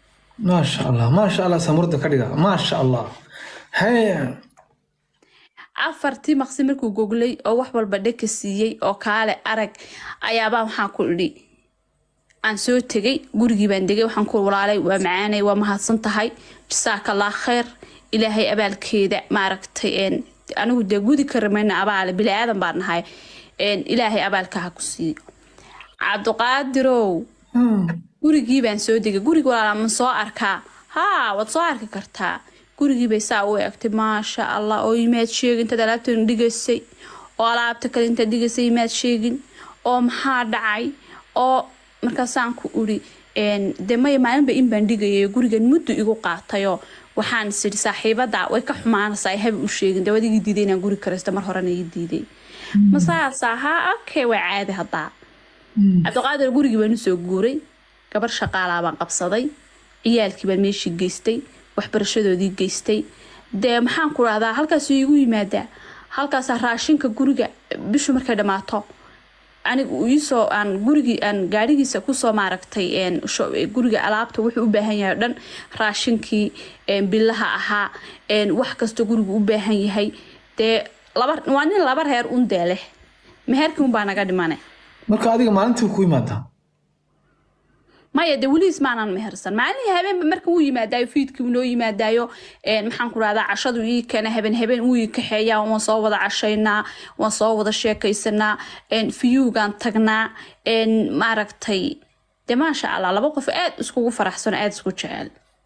maasha allah maasha allah samurda ka dhiga maasha allah hee afartii maqsi markuu goglay oo wax walba dheka siiyey oo kaale arag ayaabaa waxaan ku idhi aan soo tegay gurigii baan degay waxaan ku walaalay waa macaanay waa mahadsan tahay jasaakallah khayr ilaahay abaalkeeda maaragtay een, anigu dee gudi ka ramayna abaale bili aadan baan nahay een, ilaahay abaalka ha ku siiyo cabdiqaadirow gurigii baan soo degay guriga walaala ma soo arkaa haa waad soo arki kartaa gurigii bay saa u eegtay maasha allah oo imaad sheegin intaad alaabtan dhigaysay oo alaabta kale intaad dhigaysay imaad sheegin oo maxaa dhacay oo markaasaan ku uri een, dee maya maalinba in baan dhigayay gurigan muddo igu qaatayoo waxaan is idhi saaxiibada way ka xumaanaysaa haba u sheegin dee waad igi diiday inaan guri karaysto mar horena ii diiday ma saasa haa okay waa caadi haddaa cabdiqaadir gurigii baan usoo guuray gabar shaqaalaa baan qabsaday ciyaalkii baan meeshii geystay waxbarashadoodii geystay dee maxaan ku rahdaa halkaasuu iigu yimaadaa halkaasaa raashinka guriga bishu markay dhammaato anigu iisoo aan gurigii aan gaadhigiisa kusoo maaragtay een, sho- guriga alaabta wuxuu u baahan yahay oo dhan raashinkii een, bilaha ahaa een, wax kasta gurigu u baahan yahay dee laba waa nin laba reer undee leh meherkii unbaa naga dhimane marka adiga maalintii ku imaadaa maya de weliis maanan mehersan maalinii habeenba marka wuu yimaadaayo fiidkii wuu noo yimaadaayo een, maxaan ku rahdaa cashadu ii keena haben habeen wuu ii kaxeeyaa waan soo wada cashaynaa waan soo wada sheekaysanaa een, fiyuugaan tagnaa een, maaragtay de maasha allah laba qof aad iskugu faraxsan oo aad isku jecel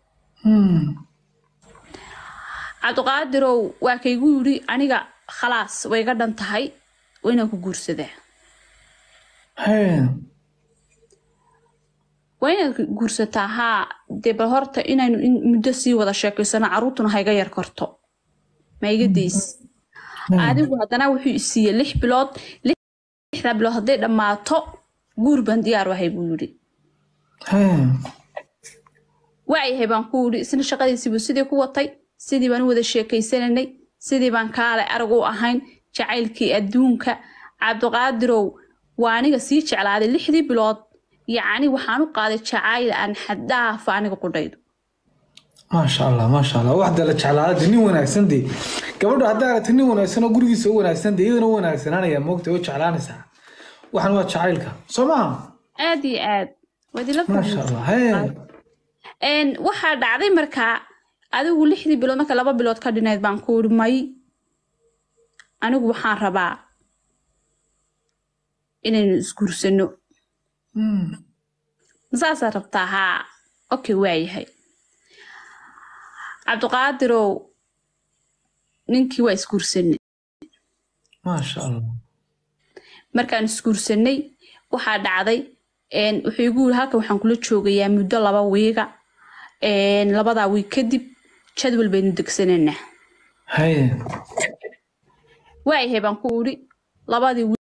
cabdiqaadirow waa kaygu yidhi aniga khalaas way iga dhan tahay waa inaan ku guursadaa Hee, waa inaad guursataa haa dee bal horta inaynu in muddo sii wada sheekaysano caruurtuna ha iga yar korto ma iga days adigu haddana wuxuu isiiyey lix bilood lixda bilood hadday dhammaato guur baan diyaar wahay buu yidhi hee, waayahay baan ku yidhi isna shaqadiisiibuu sidii ku watay sidii baan u wada sheekaysananay sidii baan kaale arag u ahayn jacaylkii adduunka cabdiqaadirow waa aniga sii jeclaaday lixdii bilood yacni waxaan u qaaday jacayl aan xaddaafa aniga qudhaydo maasha allah maasha allah waxda la jeclaada de nin wanaagsan de gabadha haddaa aragta nin wanaagsan oo gurigiisa u wanaagsan de iyadana u wanaagsananaya moogta oo jeclaanaysaa waxan waa jacaylka soo maha aad iyo aad waad ila maasha allah hee Een, waxaa dhacday markaa adigu lixdii bilood marka laba bilood ka dhinayd baan ku uri may anigu waxaan rabaa inaynu isguursano Hmm, masaasaa rabtaa haa okay waayahay cabdiqaadirow ninkii waa isguursanay maasha allah markaan isguursanay waxaa dhacday een, wuxuu igu yiri halkan waxaan kula joogayaa muddo laba wiiga een, labadaa wiig kadib jadwal baynu degsanaynaa hee waayahay baan ku idhi labadii wiig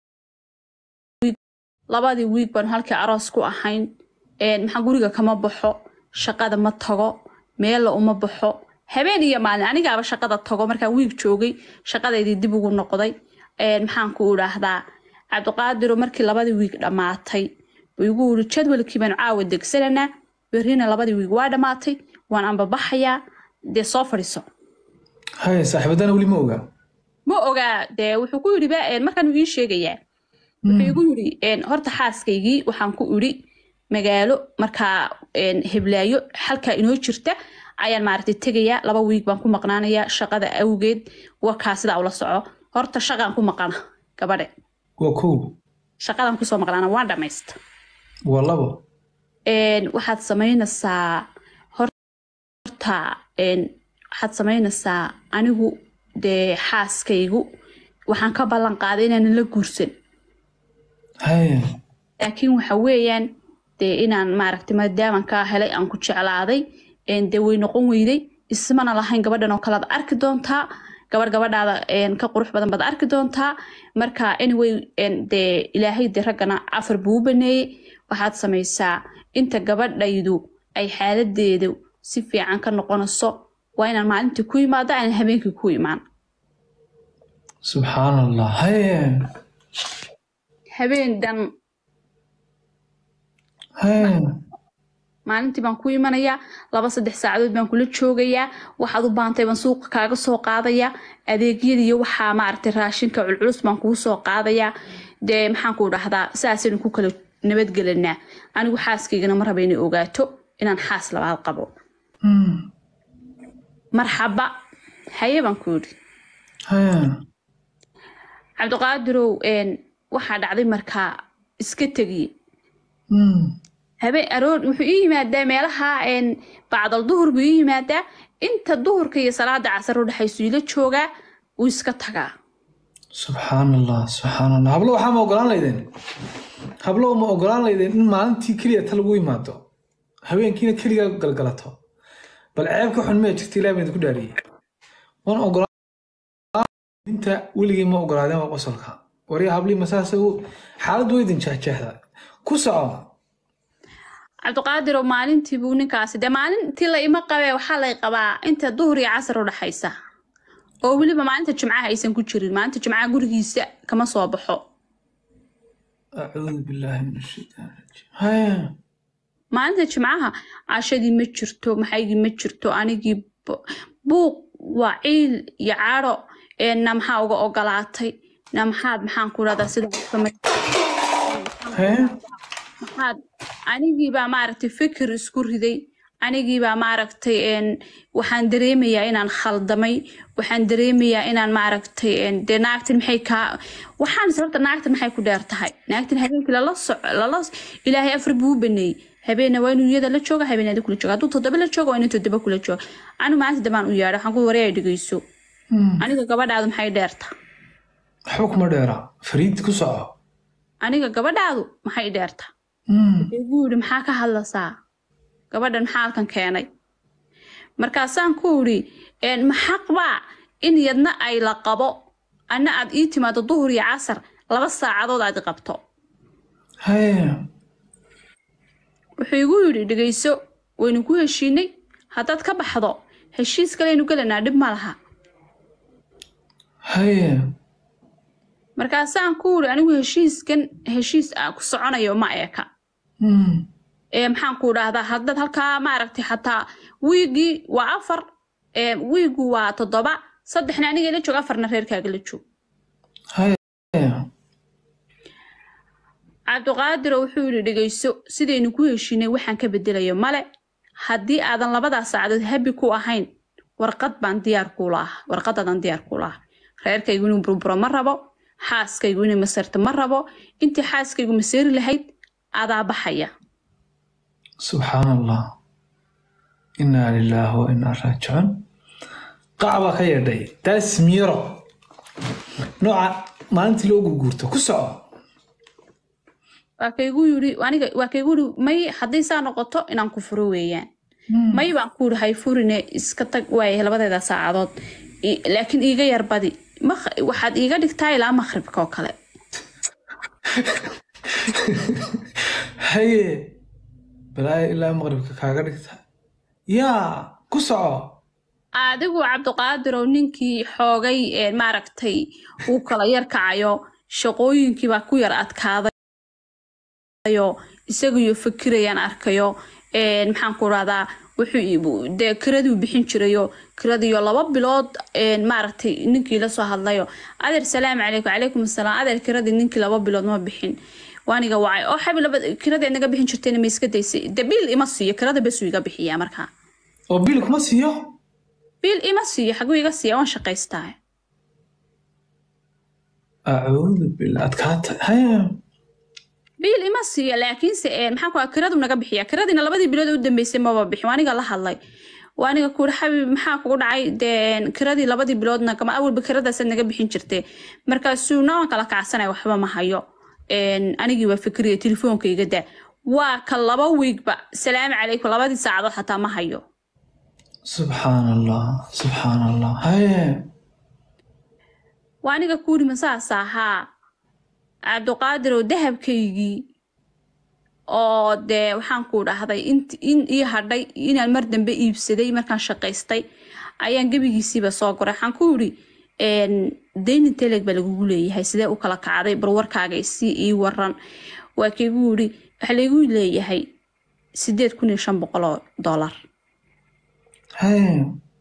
labadii wiig baan halkii aroos ku ahayn een, maxaa guriga kama baxo shaqada ma tago meella uma baxo habeen iyo maalin anigaaba shaqada tago markaan wiig joogay shaqadaydii dib ugu noqday een, maxaan ku idhaahdaa cabdiqaadiro markii labadii wiig dhammaatay buu igu yidhi jadwalkii baanu caawa degsananaa berrina labadii wiig waa dhammaatay waan ambabaxayaa dee soo fadhiiso hee saaxiibadana weli ma ogaa ma ogaa dee wuxuu ku yidhi ba een, markaan uu ii sheegayaa wuxuu igu yidhi een, horta xaaskaygii waxaan ku idhi magaalo markaa een, heblaayo halkaa inoo jirta ayaan maaragtay tegayaa laba wiig baan ku maqnaanayaa shaqada awgeed wakaa sidaa ula soco horta shaqaan ku maqana gabadhe waa kow shaqadan kusoo maqnaana waan dhamaysta waa labo Een, waxaad samaynaysaa horta een, waxaad samaynaysaa anigu dee xaaskaygu waxaan ka ballan qaaday inaanan la guursan hee laakiin waxa weeyaan dee inaan maaragtay maadaaman kaa helay aan ku jeclaaday een, dee way noqon weyday ismana lahayn gabadhan oo kalead arki doontaa gabadh gabadhaada een, ka qurux badan baad arki doontaa marka anyway een, dee ilaahay dee raggana afar buu u baneeyey waxaad samaysaa inta gabadhaydu ay xaaladeedu si fiican ka noqonayso waa inaan maalintii ku imaado aanan habeenkii ku imaan subxaan allah hee habeen dhan hee maalintii baan ku imanayaa laba saddex saacadood baan kula joogayaa waxaad u baantay baan suuqa kaaga soo qaadayaa adeegyada iyo waxaa maaragtay raashinka culculus baan kugu soo qaadayaa dee maxaan ku dhahdaa saasaynu ku kala nabadgelanaa anigu xaaskaygana ma raba inay ogaato inaan xaas labaad qabo Hmm. marxaba haye baan ku yidhi Haya. cabdiqaadirow een, waxaa dhacday markaa iska tegiye Hmm. habeen aroor wuxuu ii yimaadaa meelaha een, bacdal duhur buu ii yimaadaa inta duhurka iyo salaada casar u dhexaysu ila joogaa wuu iska tagaa subxaan allah subxaan allah hablo waxaa ma ogolaan laydeen hablo ma ogolaan laydeen in maalintii keliya ta lagu imaado habeenkiina keligaa galgalato bal ceeb ka xun maya jirta ilaah baan idinku dhaariyey wan ogolaan inta weligii ma ogolaadeen waa qosolka warya hablii masaase u xaaladdu way idin jeexjeexda ku soco cabdiqaadir oo maalintii buu ninkaasi dee maalintii la ima qabee waxaa lay qabaa inta duhur iyo casar u dhaxaysa oo weliba maalinta jimcaha aysan ku jirin maalinta jimcaha gurigiisa kama soo baxo acuudu billaahi min ashaytaan rajiim haya maalinta jimcaha cashadii ma jirto maxaygii ma jirto anigii bu- buuq waa ciil iyo caadho ee na maxaa uga ogolaatay na maxaad maxaan ku dhahdaa sida haya maxaad anigiibaa maaragtay fikir isku riday anigiibaa maaragtay een, waxaan dareemayaa inaan khaldamay waxaan dareemayaa inaan maaragtay een, dee naagtan maxay kaa waxaan sababta naagtan maxay ku dheer tahay naagtan habeenkii lala soco lala ilaahay afar buu u baneeyey habeenna waa inuu iyada la jooga habeenada kula jooga hadduu toddoba la jooga waa inuu toddoba kula jooga anigu maalinta dambaan u yeedha waxaan ku waree ay dhegeyso Hmm. aniga gabadhaadu maxay dheerta waxba kuma dheera fariid ku soco aniga gabadhaadu maxay dheerta Hmm. igu yidhi maxaa ka hadlasaa gabadhan maxaa halkan keenay markaasaan ku idhi "Een, ma xaq baa in yadna ay la qabo anna aad ii timaado duhur iyo casar laba saacadood aad i qabto haya wuxuu igu yidhi dhegayso waynu ku heshiinay haddaad ka baxdo heshiis kaleynu gelanaa dhib ma laha haya markaasaan ku idhi anigu heshiiskan heshiis ah ku soconayo ma eeka Hmm. ee maxaan ku dhahdaa haddaad halkaa maaragtay xataa wiigii waa afar ee wiigu waa toddoba saddexna aniga la joog afarna reerkaaga la joog haya cabdiqaadiro wuxuu yidhi dhegayso sidaynu ku heshiinay waxaan ka bedelayo male haddii aadan labadaas saacadood habi ku ahayn warqad baan diyaar kuula ah warqadaadan diyaar kuula ah reerkaygu inuu burburo ma rabo xaaskaygu inay masarto ma rabo intii xaaskaygu maseeri lahayd adaa baxaya subxaan allah inaa lilaahi wa inaa raajicuun qac baa ka yeedhay daas miyaro nooca maalintii loo gurguurto ku soco waa kaygu yidhi aniga waa kaygu yidhi may haddii saa noqoto inaan ku furo weeyaan may baan ku yidhi hay furine iska tag waaye labadeeda saacadood I- laakiin iiga yar badi Maq- waxaad iiga dhigtaa ilaa maqribka oo kale haye balaayo ilaa maqribka kaaga dhigta yaa ku soco adigu cabdiqaadirow ninkii xoogay ee maaragtay uu kala yar kacayo shaqooyinkii baa ku yar adkaadayo isagiyo fikirayaan arkayo een, maxaan ku rahdaa wuxuu ii- dee kiraduu bixin jirayo kiradiyo laba bilood een, maaragtay ninkii la soo hadlayo adeer salaamu calaykum calaykum asalaam adeer kiradii ninkii laba bilood ma bixin waaniga wacay oo xabi laba kiradii aad naga bixin jirteen ma iska daysay de biil ima siiyo kirada besuu iga bixiyaa markaa oo biil kuma siiyo biil ima siiyo xaguu iga siiya waan shaqaystaa acuudu billah adkaata haye biil ima siiyo laakiinse ee, maxaan ku kiradu naga bixiya kiradiina labadii bilood ee u dambeysay maba bixin waa aniga la hadlay waa aniga kuuri xabib maxaa kugu dhacay dee kiradii labadii biloodna kama awalba kiradaasaad naga bixin jirtee markaasuu nawan kala kacsanaya waxba ma hayo Een, anigii waa fikriya telefoonka iga daa waa ka laba wiigba salaamu calaykum labadii saacadood xataa ma hayo subxaan allah subxaan allah haye waa aniga kuuri masaas ahaa cabdiqaadir oo dahabkaygii oo dee waxaan ku dhahday int- in ii hadhay inaan mar dambe iibsaday markaan shaqaystay ayaan gebigiisiiba soo goray waxaan ku yidhi daynin teleg baa lagugu leeyahay sidee u kala kacday barwarkaaga isii ii waran waa kaygu yidhi waxa laygu leeyahay sideed kun iyo shan boqol oo dollar haye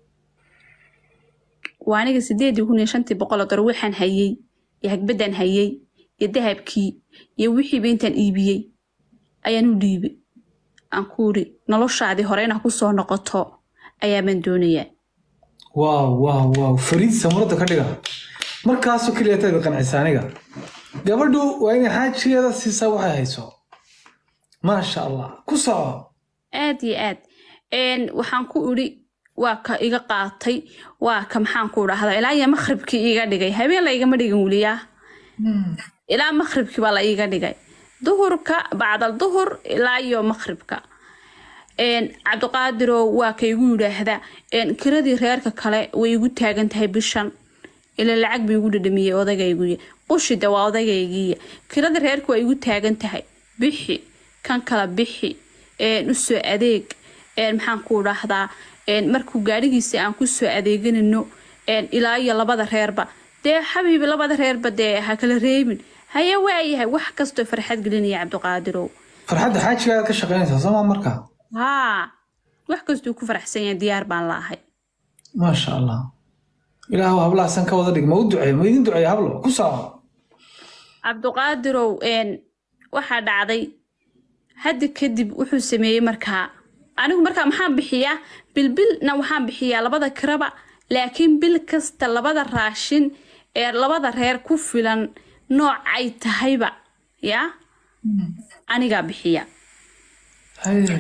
waa aniga sideedii kun iyo shantii boqol oo dollar waxaan hayey iyo hagbadaan hayey iyo dahabkii iyo wixiiba intaan iibiyey ayaan u dhiibay aan ku iri noloshaadii hore inaa kusoo noqoto ayaabaan doonayaa waaw waaw waaw fariid samuradda ka dhiga markaasoo keliya taad qancisa aniga gabadhu waa inay xaajigeeda siisaa waxay hayso maasha allah ku soco aad iyo aad Een, waxaan ku iri waa ka iga qaatay waa ka maxaan ku dhahdaa ilaa iyo makhribkii iga dhigay habeen la igama dhigin weliyaa ilaa makhribkii baa la iiga dhigay duhurka bacdal duhur ilaa iyo makhribka Een, cabdiqaadirow waa ka igu yidhaahda een, kiradii reerka kale way igu taagan tahay bishan ila lacag buu igu dhadhamiyey odagayguya qushida waa odagaygiiya kiradii reerka waa igu taagan tahay bixi kan kala bixi een, u soo adeeg een, maxaan ku dhahdaa een, markuu gaadhigiisa aan ku soo adeeganino een, ilaa iyo labada reerba dee xabiibi labada reerba dee ha kala reebin haye waayahay wax kastoo farxad gelinaya cabdiqaadirow farxadda xaajigaada ka shaqaynaysaa sooma marka haa wax kastuu ku faraxsan yahay diyaar baan la ahay maasha allah ilaahu hablahaasan ka wada dhig ma u duceey ma idin duceey hablo ku soco cabdiqaadirow een, waxaa dhacday hadda kadib wuxuu sameeyey markaa anigu markaa maxaan bixiyaa bilbilna waxaan bixiyaa labada kiraba laakiin bil kasta labada raashin ee labada reer ku filan noocay tahayba yaa anigaa bixiya haye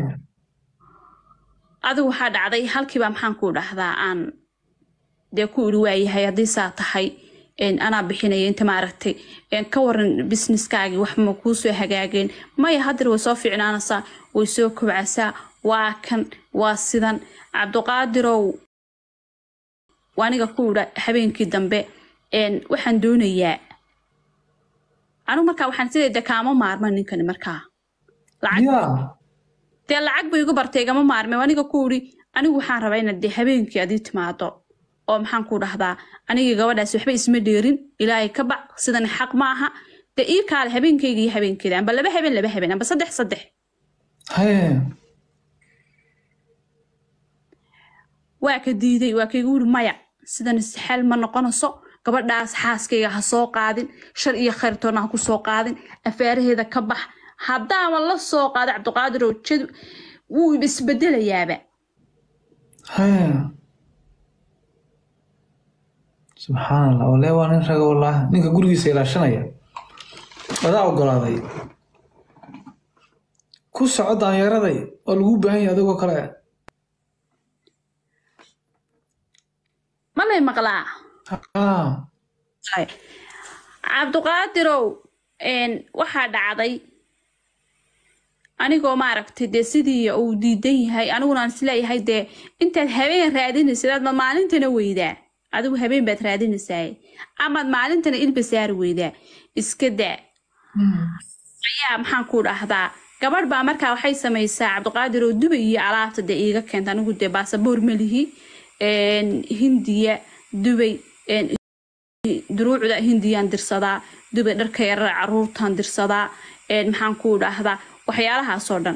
adigu waxaa dhacday halkiiba maxaan ku dhahdaa aan dee ku iri waayahay haddii saa tahay een, anaa bixinaya inta maaragtay een, ka waran businesskaagii wax ma kuu soo hagaageen maya haddar way soo fiicnaanaysaa way soo kobcasaa waa kan waa sidan cabdiqaadirow waa aniga ku idha habeenkii dambe een, waxaan doonayaa anigu markaa waxaan sideeda kaama maarma ninkani markaa lacag ya dee lacag buu igu bartay igama maarmay aniga ku iri anigu waxaan rabaa inaad dee habeenkii adii timaado oo maxaan ku dhahdaa anigii gabadhaas waxba isma dheerin ilaahay ka bac sidan xaq ma aha dee ii kaale habeenkayga iyo habeenkeeda amba laba habeen laba habeen amba saddex saddex haye waa ka diiday waa kaigu iri maya sidan isxaal ma noqonayso gabadhaas xaaskayga ha soo qaadin shar iyo khayrtoona ha ku soo qaadin afaaraheeda ka bax haddaaba la soo qaado cabdiqaadir oo jadu wuu isbedelayaaba haye subxaan allah walee waa nin raga wallaahi ninka gurigiisa ilaashanaya adaa ogolaaday ku soco daanyaraday oo lagu baahan yahay adigoo kale ma lay maqlaa ah Hay. cabdiqaadirow een, waxaa dhacday anigoo maaragtay dee sidii uu diidan yahay aniguna aan isleeyahay dee intaad habeen raadinaysid aad ma maalintana weydaa adigu habeen baad raadinaysaa amaad maalintana ilba saari weydaa iska daa ayaa maxaan ku dhahdaa gabadh baa markaa waxay samaysaa cabdiqaadir oo dubay iyo alaabta dee iiga keenta anigu dee baasaboor ma lihi een, hindiya dubay een, duruucda hindiyaan dirsadaa dubay dharka yarara caruurtaan dirsadaa een, maxaan ku dhahdaa waxyaalahaasoo dhan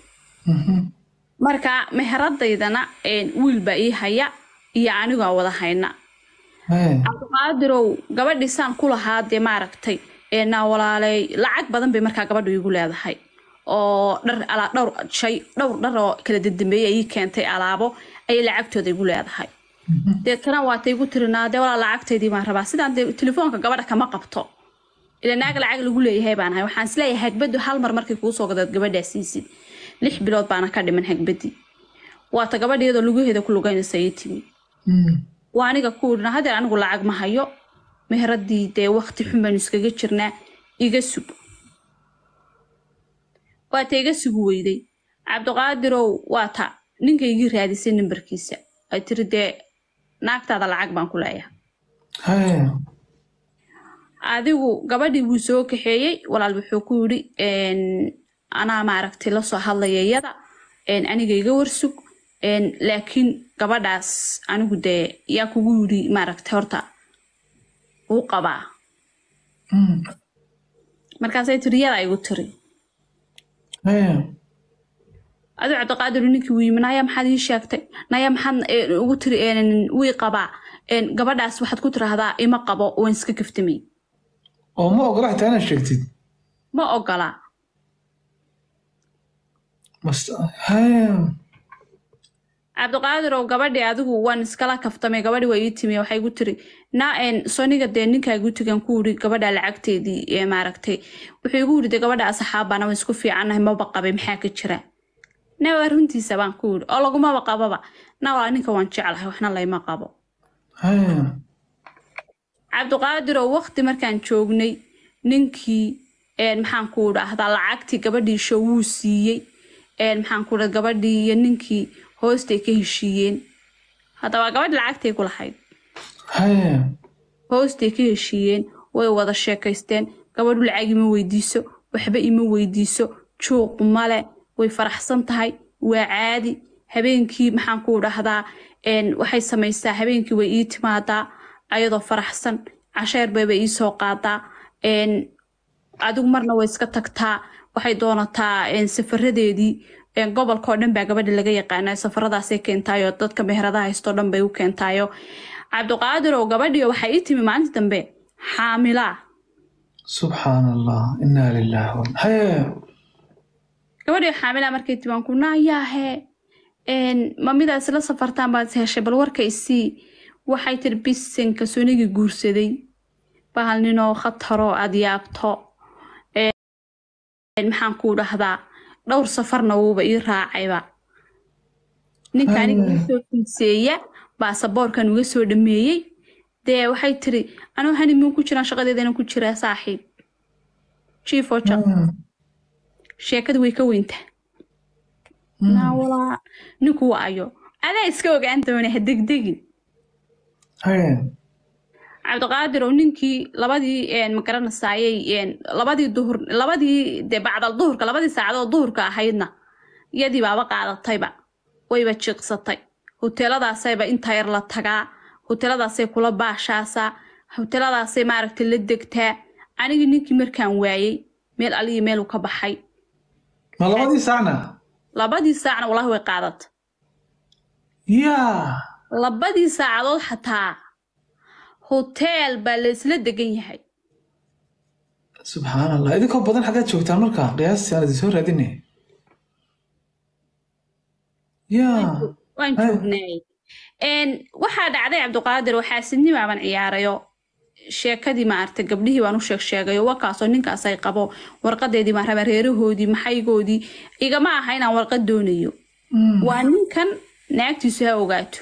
marka meheradaydana een, wiil baa ii haya iyo anigoo wada hayna haye cabdiqaadirow gabadhiisaan ku lahaa dee maaragtay ee naa walaaley lacag badan bay markaa gabadhu igu leedahay oo dhar alaa dhowr shay dhowr dhar oo kala dadambeeyay ii keentay alaabo ayay lacagtooda igu leedahay deetana waatay igu tirinaa dee walaa lacagtaydii baan rabaa sidaan dee telefoonka gabadha kama qabto ila naag lacag lagu leeyahay baan ahay waxaan isleeyahay hagbadu hal mar markay kuu soo gadaad gabadhaa siisid lix bilood baana ka dhiman hagbadii waata gabadheedoo lugaheeda ku lugaynaysa ii timi waa aniga ku idhina hadeer anigu lacag ma hayo meheradii dee wakti xun baynu iskaga jirnaa iga sug waata iga sugu weyday cabdiqaadirow waata ninkaygii raadisay nambarkiisa ay tiri dee naagtaada lacag baan ku leeyahay haye adigu gabadhii wuu soo kaxeeyey walaal wuxuu ku yidhi een, anaa maaragtay la soo hadlaya iyada een, aniga iga warsug een, laakiin gabadhaas anigu dee yaa kugu yidhi maaragtay horta uu qabaa markaasay tiri yadaa igu tiri haye adu cabdiqaadir ninkii wuu yimi naya maxaad ii sheegtay naya maxaad eh, ugu tiri een, wii qabaa een, gabadhaas waxaad ku tiraahdaa ima qabo waan iska kaftamay oo ma ogola xitaa inaad sheegtid ma ogola Mas- haya cabdiqaadir oo gabadhii adigu waan iskala kaftamay gabadhii waa ii timi waxay gu tiri na een, soniga dee ninkaa igu tigan ku uri gabadha lacagteedii ee maaragtay wuxuu igu yiri de gabadha asxaabana waa isku fiicannahay maba qabay maxaa ka jira na waa runtiisa baan ku yiri oo lagumaba qababa na waa ninka waan jeclahay waxna layma qabo haya cabdiqaadir oo waqti markaan joognay ninkii een, maxaan ku dhahdaa lacagtii gabadhiisha wuu siiyey een, maxaan ku dhaha gabadhii iyo ninkii hoostay ka heshiiyeen haddaba gabadhi lacagtay ku lahayd haya hoostay ka heshiiyeen way wada sheekaysteen gabadhu lacag ima weydiiso waxba ima weydiiso juuq male way faraxsan tahay waa caadi habeenkii maxaan ku dhahdaa een, waxay samaysaa habeenkii way ii timaadaa ayadoo faraxsan casheer bayba ii soo qaadaa een, adigu marna way iska tagtaa waxay doonataa een, safaradeedii een, gobolka oo dhan baa gabadha laga yaqaana safaradaasay keentaayo dadka meheradaha haystoo dhan bay u keentaayo cabdiqaadir oo gabadhiyo waxay ii timi maalinta dambe xaamilaa subxaan allah inaa lillahi wa haya gabadhiyo xaamilaa markay timi waan ku naayaahe ma midaa isla safartaan baad is heshay bal warka isii waxay tiri bisanka sonigii guursaday bahal ninoo khataroo aad yaabto Een, maxaan kuu dhahdaa dhowr safarna wuuba ii raacayba ninka aniga iga soo fiidseeya baasaboorkan uga soo dhameeyey dee waxay tiri anuu hanimuun ku jiraan shaqadeedana ku jiraa saaxiib jiifo jaq sheekadu way ka weyntaa naawalaa ninku waa ayo adaa iska ogaan doona ha degdegin haya cabdiqaadir oo ninkii labadii een, ma garanasaayey een, labadii duhur labadii de bacdal duhurka labadii saacadood duhurka ahaydna iyadii baaba qaadatayba wayba jiiqsatay hoteeladaasayba intaa yar la tagaa hoteeladaasay kula baashaasaa hoteeladaasay maaragtay la degtaa anigii ninkii markaan waayey meel aliyi meeluu ka baxay ma labadii saacna labadii saacna walahi way qaadatay yaa labadii saacadood xataa hoteel baa la isla degan yahay subxaan allah idinkoo badan xaggaad joogtaan marka qiyaastii aan idin soo raadinay yaa waan Ay. joognay Een, waxaa dhacday cabdiqaadir waxaa sidnimaaban ciyaarayo sheekadii maaragtay gabdhihii baan u sheeg sheegayo wakaasoo ninkaas ay qabo warqadeedii baan rabaa reerahoodii maxaygoodii igama aha inaan warqad doonayo waa ninkan naagtiisu ha ogaato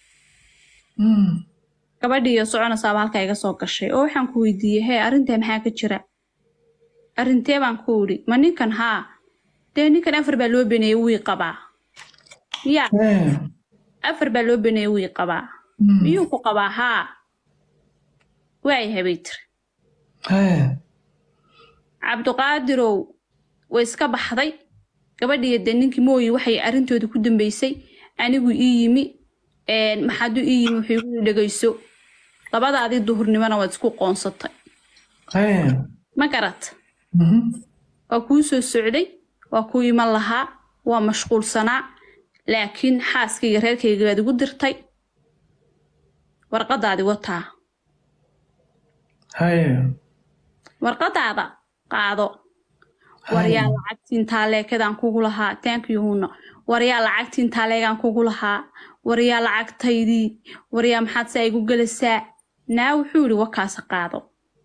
gabadhiiyo soconaysaaba halkaa iga soo gashay oo waxaan ku weydiiyey hee arrintaa maxaa ka jira arrintee baan ku idhi ma ninkan haa dee ninkan afar baa loo beneeyey wii qabaa ya afar baa loo beneeyey wii qabaa miyuu ku qabaa haa waayahay bay tiri cabdiqaadirow way iska baxday gabadhiiyo dee ninkii mooyi waxay arrintooda ku dambeysay anigu ii yimi een, maxaaduu ii yimi wuxuu igu dhegayso labadaadii duhurnimona waad isku qoonsatay ma garat waa kuu soo socday waa kuu iman lahaa waa mashquulsanaa laakiin xaaskayga reerkayga baad igu dirtay warqadaadi wataa warqadaada qaado waryaa lacagtiin taaleekadaan kugu lahaa taankiyuhuna waryaa lacagtiin taaleegaan kugu lahaa waryaa lacagtaydii waryaa maxaad saa igu gelasaa naa wuxuu yidhi wakaasa qaado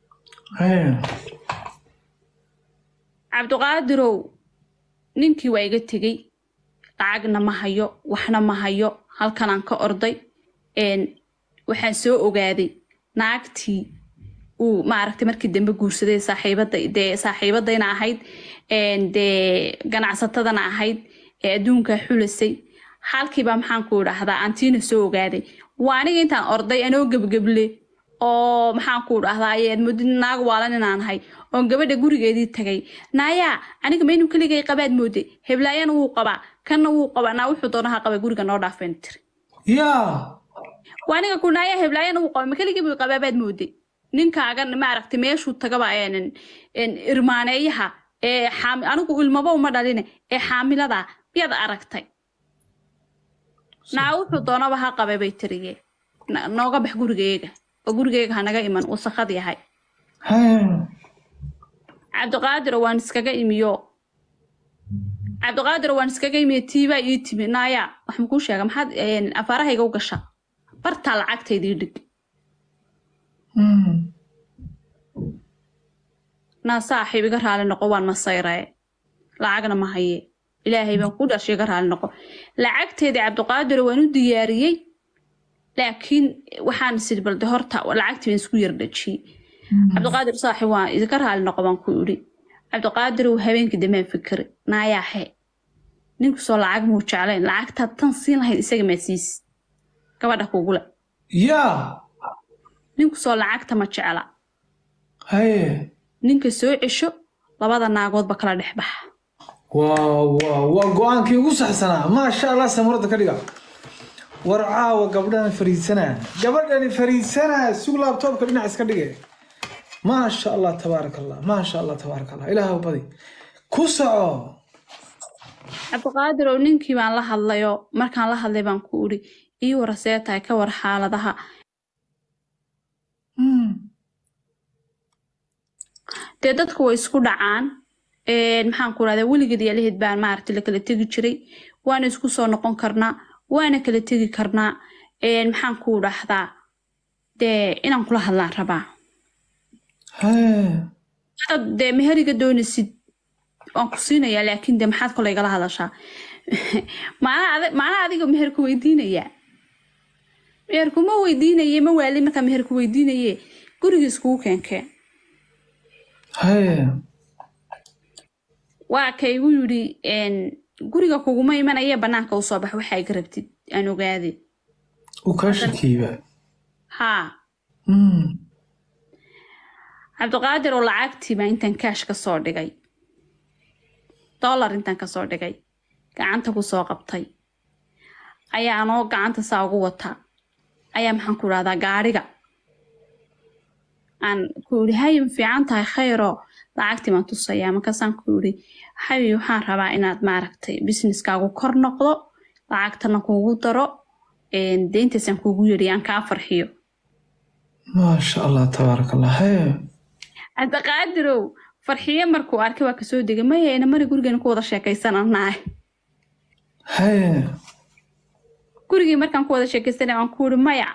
cabdiqaadirow ninkii waa iga tegey lacagna ma hayo waxna ma hayo halkanaan ka orday een, waxaan soo ogaaday naagtii uu maaragtay markii dambe guursaday saaxiibada dee saaxiibadayna ahayd een, dee ganacsatadana ahayd ee adduunka xulasay halkiiba maxaan ku idhaahdaa antiina soo ogaaday waa aniga intaan orday anoo gebgeble oo maxaan ku idhaahdaa muddo naag waalan inaan ahay oon gabadha gurigeedii tagay naayaa aniga maynu keligay qabaad mooday heblaayana wuu qabaa kanna wuu qabaa naa wuxuu doonaha qaba guriga noo dhaafeen tiri yaa waa aniga ku naayaa heblaayana wuu qaba ma keligay buu qabaabaad mooday ninkaagan maaragtay meeshuu tagaba een- een irmaaneeyaha ee xaami- anigu ilmaba uma dhaline ee xaamilada yaad aragtay naa wuxuu doonaba ha qabay bay tiriye Na- nooga bax gurigeyga oo gurigeyga hanaga iman wasakad yahay Haya. cabdiqaadiro waan iskaga imiyo cabdiqaadiro waan iskaga imiyo tiibaa ii timi naaya wax makuu sheega maxaad een, afaarahayga u gasha bartaa lacagtaydii dhig Hmm. naa saaxiib iga raali noqo waan masayree lacagna ma haye ilaahay baan ku dhashay iga raali noqo lacagteedii cabdiqaadiro waan u diyaariyey laakiin waxaan isiri balde horta lacagtii baan isku yardhajiyey cabdiqaadir saaxiib waan idinka raali noqo baan ku idhi cabdiqaadir uu habeenkii damaan fikri naayaaxe ninkusoo lacag muu jeclayn lacagtaad tan siin lahayd isaga maa siis gabadha kugule yaa ninkusoo lacagta ma jecla haye ninka soo cesho labada naagoodba kala dhex baxa waa waa waa go-aankii ugu saxsanaa maasha allah samuradda ka dhiga war caawa gabdhani fariisanaa gabadhani fariisanaa sug laabtoobka dhinac iska dhige maasha allah tabaaraka allah maasha allah tabaaraka allah ilaaha badi ku soco cabdiqaadir oo ninkii baan la hadlayoo markaan la hadlay baan ku idhi ii warasee tahay ka war xaaladaha Hmm. dee dadku way isku dhacaan Een, maxaan ku rahdaa weligeed iyo laheed baan maaragtay la kala tegi jiray waana isku soo noqon karnaa waana kala tegi karnaa Een, maxaan ku dhahdaa dee inaan kula hadlaan rabaa Haye. hadaad dee meheriga doonaysid waan ku siinayaa laakiin dee maxaad kole igala hadashaa maanaa adi- maanaa adiga meherku weydiinayaa meherku ma weydiinaye ma waali markaa meherku weydiinaye gurigiis kugu keenkeen haye waa kaygu yidhi een, guriga kuguma imanaya banaanka usoo bax waxaa iga rabtid aan ogaade u kaa shakiiba haa Hmm. cabdiqaadir oo lacagtii baa intaan kaash ka soo dhigay dollar intaan ka soo dhigay gacanta ku soo qabtay ayaa anoo gacanta saa ugu wata ayaa maxaan ku idhahdaa gaadhiga aan ku idhi hayi ma fiican tahay khayroo lacagtii baan tusayaa markaasaan ku idhi hayi waxaan rabaa inaad maaragtay businesskaagu kor noqdo lacagtana kuugu daro een, deyntaasaan kuugu yidhi aan kaa farxiyo maasha allah tabaaraka allah haye cabdiqaadirow farxiyo markuu arkay waa kasoo degay maya ina mari gurigeena ku wada sheekaysananahay haye gurigii markaan ku wada sheekaysanay waan ku ihi maya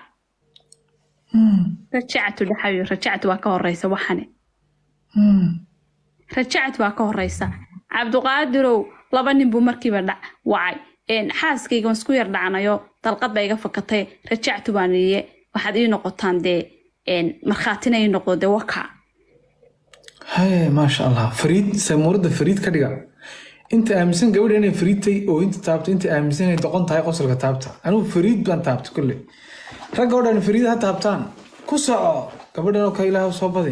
Hmm. rajactu dhaxayo rajactu waa ka horeysa waxane Hmm. rajactu waa ka horeysa cabdiqaadirow laba nin buu markiiba dhac wacay Een, xaaskayga waan isku yar dhacnayo dalqad baa iga fakatay rajactu baan iye waxaad ii noqotaan dee een, markhaatina ii noqdo dee waka haye maasha allah fariid samuuradda fariid ka dhiga inta aaminsan gabadha inay fariidtay oo inta taabto inta aaminsan inay doqon tahay qosolka taabta anigu fariid baan taabta kolle ragga oo dhan fariid ha taabtaan ku soco gabadhan oo kale ilaahu soo badi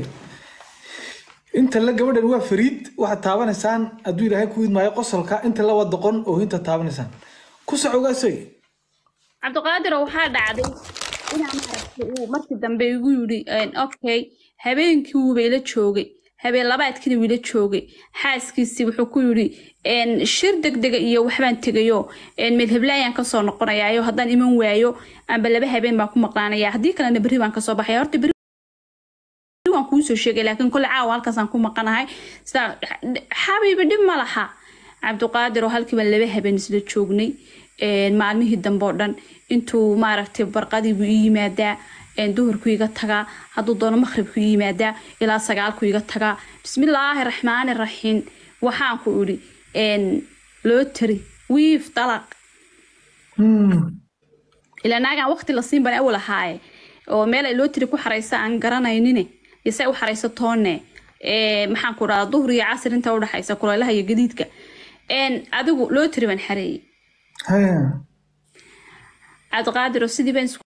inta la gabadhan waa fariid waxaad taabanaysaan hadduu ilaahay ku idmaayo qosolka inta la waa doqon oo inta taabanaysaan ku soco gaasoy cabdiqaadirow waxaa dhacday inaa maaragtay uu markii dambe igu yidhi een, okay habeenkii wuuba ila joogay habeen labaadkiina wuu ila joogay xaaskiisii wuxuu ku yidhi een, shir degdega iyo waxbaan tegayo een, meelheblaayaan kasoo noqonayaayo haddaan iman waayo amba laba habeen baan ku maqlaanaya haddii kalena berri baan kasoo baxaya horta berri waan kuu soo sheegay laakiin kole caawa halkaasaan ku maqanahay sidaa xabiibi dhib ma laha cabdiqaadir oo halkiiba laba habeen isla joognay een, maalmihii dambe oo dhan intuu maaragtay barqadiibu ii yimaadaa een, duhurku iga tagaa hadduu doono maqhribku ii yimaadaa ilaa sagaalku iga tagaa bismillaahi raxmaani raxiim waxaan ku idhi een, loo tari wiif dalaq Hmm. ilaa naagaan waqti la siin bana awal ahaaye oo meel ay loo tiri ku xaraysa aan garanaynine iyo se u xarayso toonne ee, maxaan ku dhahaa duhur iyo casir inta udhaxaysa kulaylaha iyo gadiidka Een, adigu loo tiri baan xareeyey haye cabdiqaadiro sidii baan isku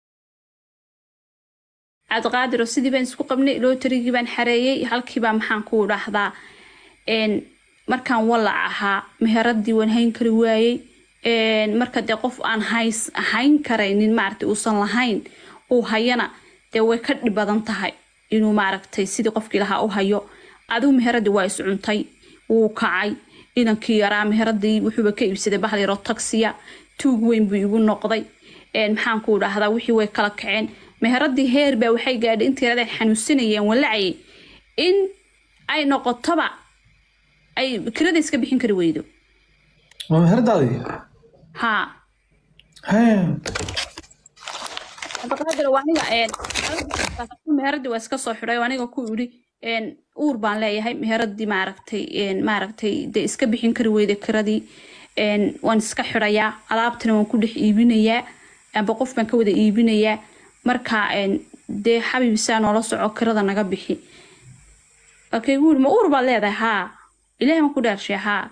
cabdiqaadiro sidii baan isku qabnay loo tirigii baan xareeyey halkiibaa maxaan ku dhahdaa een, markaan walac ahaa meheradii waan hayn kari waayey Een, marka dee qof aan hays hayn karaynin maaragtay uusan lahayn uu hayana dee way ka dhib badan tahay inuu maaragtay sidii qofkii lahaa u hayo adigu meheradii waa iscuntay wuu kacay inankii yaraa meheradii wuxuuba ka iibsaday bahal yaroo taksiya tuug weyn buu igu noqday Een, maxaan ku dhahdaa wixii way kala kaceen meheradii heer baa waxay gaadhay intii yarada ay xanuunsanayeen walacayay in ay noqotoba ay kirada iska bixin kari weydo waa meheradaadii haa hee abaqaadir waa aniga een meheradii waa iska soo xidhay oo aniga ku idhi een uur baan leeyahay meheradii maaragtay een maaragtay dee iska bixin kari weyda kiradii een waan iska xidhayaa alaabtana waan ku dhex iibinayaa amba qof baan ka wada iibinayaa marka een dee xabiib saa noola soco kirada naga bixi okay wuuri ma uur baad leedahay haa ilaahay waan ku dhaarshay haa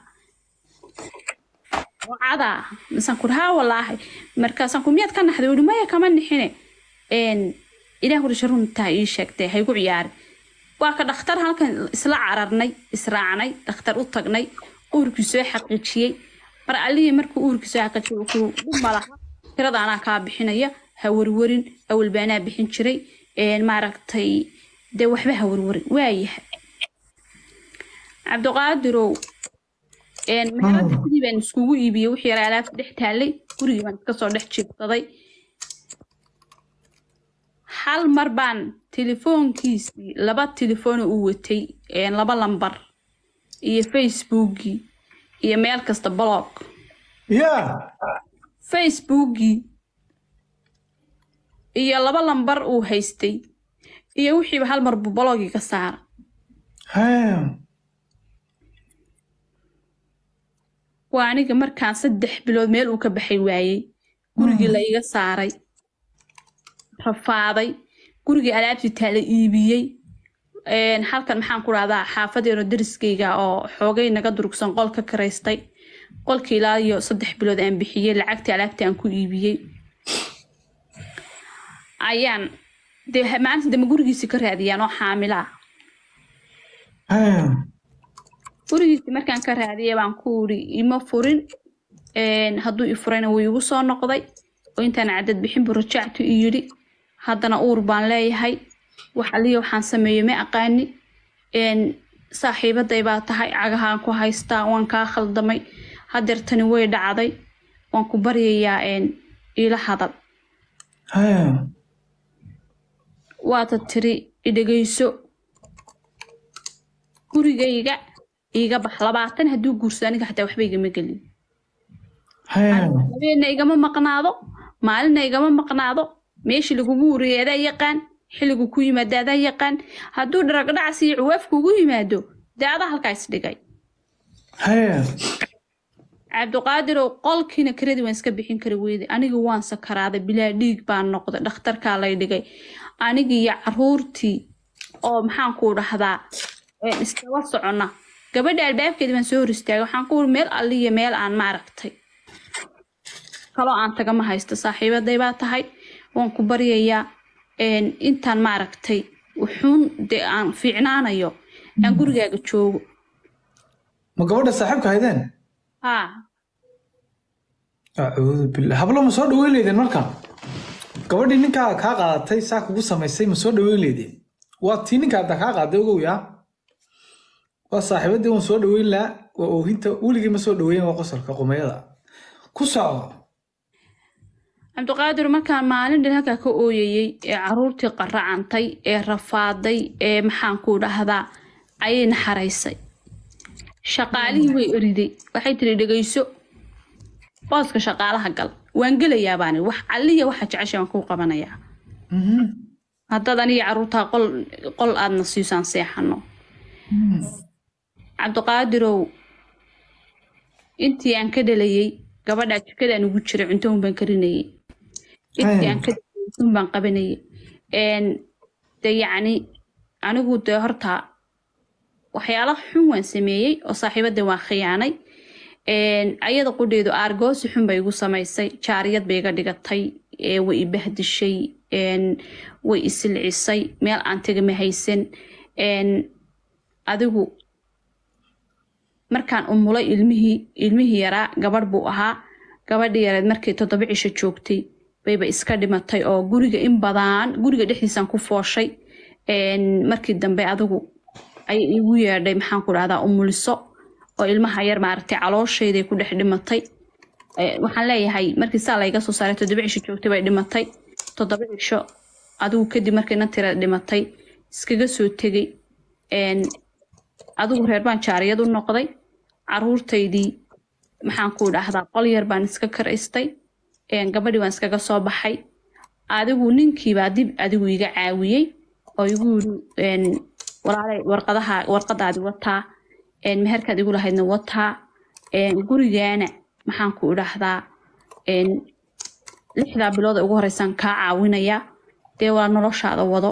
wacada masaan kur haa walaahi markaasaan ku miyaad ka naxday wuhi maya kama nixine een ilaah wurisha runtaa ii sheegtay haygu ciyaari waa ka dhakhtar halkan isla cararnay israacnay dhakhtar u tagnay uurkii soo xaqiijiyey mar allihii markuu uurkii soo xaqiijiyey wuxuu dhib malaha tirada anaa kaa bixinaya ha warwarin awal baanaa bixin jiray een maaragtay dee waxba ha warwarin waayahay cabdiqaadirow een meherada sidii baan iskugu iibiyey wixii yaraa alaabta dhex taallay gurigii baan iska soo dhex jiibsaday hal mar baan telefoonkiisii laba telefoon u watay een laba lambar iyo facebookii iyo meel kasta blog yaa facebookii iyo laba lambar uu haystay iyo wixiiba hal mar buu blogii ka saara hee waa aniga markaan saddex bilood meel uu ka baxay waayey gurigii la iga saaray rafaaday gurigii alaabtii taala iibiyey Een, halkan maxaan ku dhahdaa xaafadeeno dariskayga oo xoogay naga durugsan qol ka karaystay qolkii ilaa iyo saddex bilood aan bixiyey lacagtii alaabtii aan ku iibiyey ayaan dee ha- maalinta dambe gurigiisii ka raadiyaan oo xaamila ah hee gurigiisii markaan ka raadiyay baan ku uri ima furin Een, hadduu i furayna wuu igu soo noqday oo intaan cadad bixin buu rajactu i yidhi haddana uur baan leeyahay wax aliya waxaan sameeyo ma aqaani Een, saaxiibaday baa tahay cagahaan ku haystaa waan kaa khaldamay hadeertani way dhacday waan ku baryayaa een, iila hadal hee waata tiri idhegayso gurigayga iiga bax labaatan hadduu guurso aniga xataa waxba igama gelin hee habeenna igama maqnaado maalinna igama maqnaado meeshii lagugu uriyay adaa yaqaan xilligu ku yimaado adaa yaqaan hadduu dharagdhacas iyo cuwaaf kugu yimaado dee adaa halkaa isdhigay hee cabdiqaadirow qolkiina kiradii waan iska bixin kari weyday anigii waan sakaraaday bilaa dhiig baan noqday dhakhtarkaa lay dhigay anigii iyo caruurtii oo maxaan ku dhahdaa een iskaba socona gabadha albaabkeeda baan soo hor istaagay waxaan ku uri meel alliya meel aan maaragtay kaloo aan tagama haysto saaxiibaday baa tahay waan ku baryayaa een intaan maaragtay wuxuun dee aan fiicnaanayo aan gurigaaga joogo ma gabadha saaxiibka haydeen haa acuudu billah hablo ma soo dhaweyn leydeen marka gabadhii ninkaa kaa qaadatay saa kugu samaysay ma soo dhaweyn leydeen waa tii ninkaa hadda kaa qaaday ogow yaa waa saaxiibadii waan soo dhaweyn lahaa waa oohinta weligii ma soo dhaweyn waa qosolka qumayada ku soco cabdiqaadir markaan maalin dhan halkaa ka ooyayey ee caruurtii qaracantay ee rafaaday ee maxaan ku dhahdaa ayay naxaraysay shaqaalihii way eriday waxay tiri dhegayso booska shaqaalaha gal waan gelayaa baani wax alliya waxa jecesha waan kuu qabanayaa haddaad aniga caruurtaa qol qol aadna siisaan seexano cabdiqaadirow intii aan ka dhalayay gabadhaa jikadaan ugu jiray cunto un baan karinayay intii aan ka dhalayay un baan qabanayay Een, de yacni anigu dee horta waxyaalo xun waan sameeyey oo saaxiibada waan khiyaanay Een, ayada qudheedu aargoosi xun bay igu samaysay jaariyad bay iga dhigatay ee way i bahdishay Een, way i silcisay meel aan tegama haysan Een, adigu markaan umulay ilmihii ilmihii yaraa gabadh buu ahaa gabadhii yareed markay toddoba cisho joogtay bayba iska dhimatay oo guriga in badan guriga dhexdiisaan ku fooshay Een, markii dambe adigu ayay igu yeedhay maxaan ku dhahdaa umuliso oo ilmaha yar maaragtay caloosheeday ku dhex dhimatay Eh, waxaan leeyahay markii saa layga soo saaray toddoba cisho joogtay bay dhimatay toddoba cisho adigu kadib markayna tira dhimatay iskaga soo tegay Een, adigu reer baan jaariyad u noqday caruurtaydii maxaan ku dhahdaa qol yar baan iska karaystay Een, gabadhii waan iskaga soo baxay adigu ninkiibaa dib adigu iga caawiyey oo igu yiri een, walaalay warqadaha warqadaadi wataa een, meherkaad igu lahaydna wataa een, gurigaana maxaan ku idhaahdaa een, lixdaa bilood ee ugu horeysaan kaa caawinaya dee waa noloshaada wado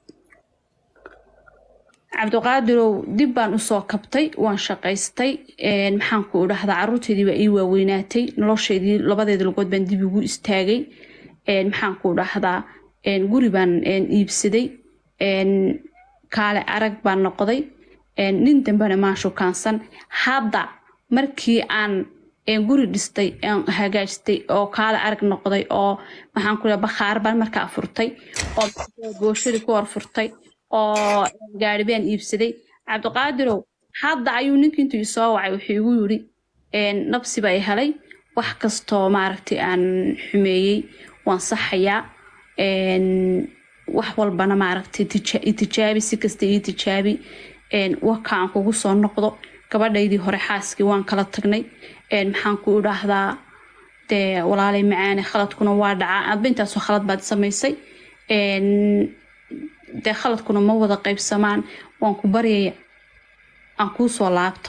cabdiqaadirow dib baan usoo kabtay waan shaqaystay een, maxaan ku idhahdaa caruurteydii baa ii waaweynaatay nolosheydii labadeeda lugood baan dib ugu istaagay een, maxaan ku idhahdaa een, guri baan een, iibsaday een, kaale arag baan noqday een, nin dambena maan shukaansan hadda markii aan een, guri dhistay aan hagaajistay oo kaale arag noqday oo maxaan ku bakhaar baan markaa furtay oo gooshadii ku hor furtay oo gaari baan iibsaday cabdiqaadirow hadda ayuu ninkii intuu isoo wacay wuxuu igu yiri een, nabsi baa i helay wax kastoo maaragtay aan xumeeyey waan saxayaa een, wax walbana maaragtay tija- i tijaabi si kasta ii tijaabi een, waka aan kugu soo noqdo gabadhaydii hore xaaskii waan kala tagnay een, maxaan ku idhaahdaa dee walaalay macaane khaladkuna waa dhacaa adba intaasoo khalad baad samaysay een, dee khaladkuna ma wada qaybsamaan waan ku baryaya aan kuu soo laabto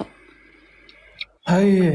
haye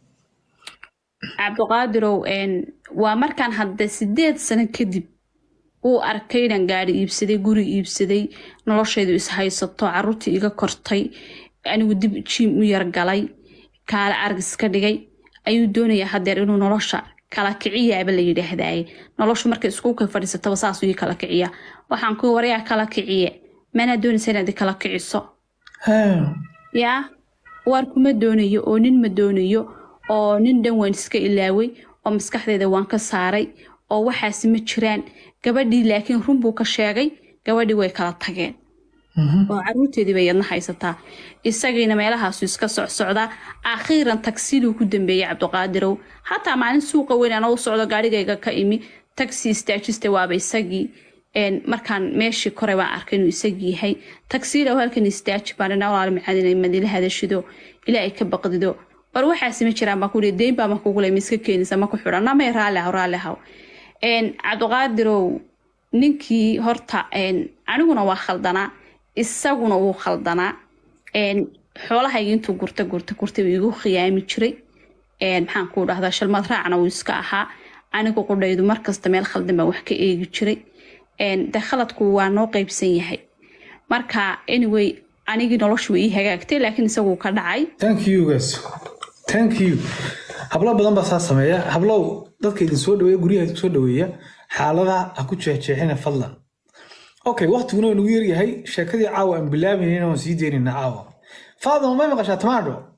cabdiqaadirow een, waa markaan hadda sideed sano kadib uu arkay inaan gaari iibsaday guri iibsaday noloshaydu is haysato caruurtii iga kortay anigu dib jiim u yargalay kaale argis ka dhigay ayuu doonayaa hadeer inuu nolosha kala kiciyaaba la yidhaahdaye noloshu markay iskuulka fadhiisataba saasuu ii kala kiciya waxaan ku waryaa kala kiciye manaa doonaysa inaad i kala kiciso haye yaa waar kuma doonayo oo nin ma doonayo oo nin dhan waan iska ilaaway oo maskaxdeeda waan ka saaray oo waxaasi ma jiraan gabadhii laakiin run buu ka sheegay gabadhii way kala tageen oo caruurteedii bay yadna haysataa isagiina meelahaasu iska socsocdaa akhiiran tagsiduu ku dambeeyey cabdiqaadirow hataa maalin suuqa weyn anoo u socdo gaarigayga ka imi tagsi istaajista waaba isagii een, markaan meeshii kore baan arkay inuu isagii yahay tagsiilow halkan istaaji baan dhinaa walaal macadin madila hadashido ilaa ay ka baqdido war waxaasi ma jiraan baan ku dhihi deyn baa ma kugu leh ma iska keenaysa ma ku xidhan namay raalli haw raalli haw een, cabdiqaadirow ninkii horta een, aniguna waa khaldanaa isaguna wuu khaldanaa een, xoolahayga intuu gurta gurta gurta buu igu khiyaami jiray een, maxaan ku dhahdaa shalmad raacna wuu iska ahaa anigu qudhaydu markasta meel khaldan baan wax ka eegi jiray een, de khaladku waa noo qeybsan yahay marka anyway anigii noloshu way ii hagaagtay laakiin isaguu ka dhacay thank you guys thank you hablo badan baa saa sameeya hablow dadka idin soo dhaweeya guryaha idin soo dhaweeya xaaladaha ha ku jeexjeexina fadlan okay waqtiguna waa nagu yaryahay sheekadii caawa aan bilaabaynin waan sii deynayna caawa faadima may maqashaa tamaadho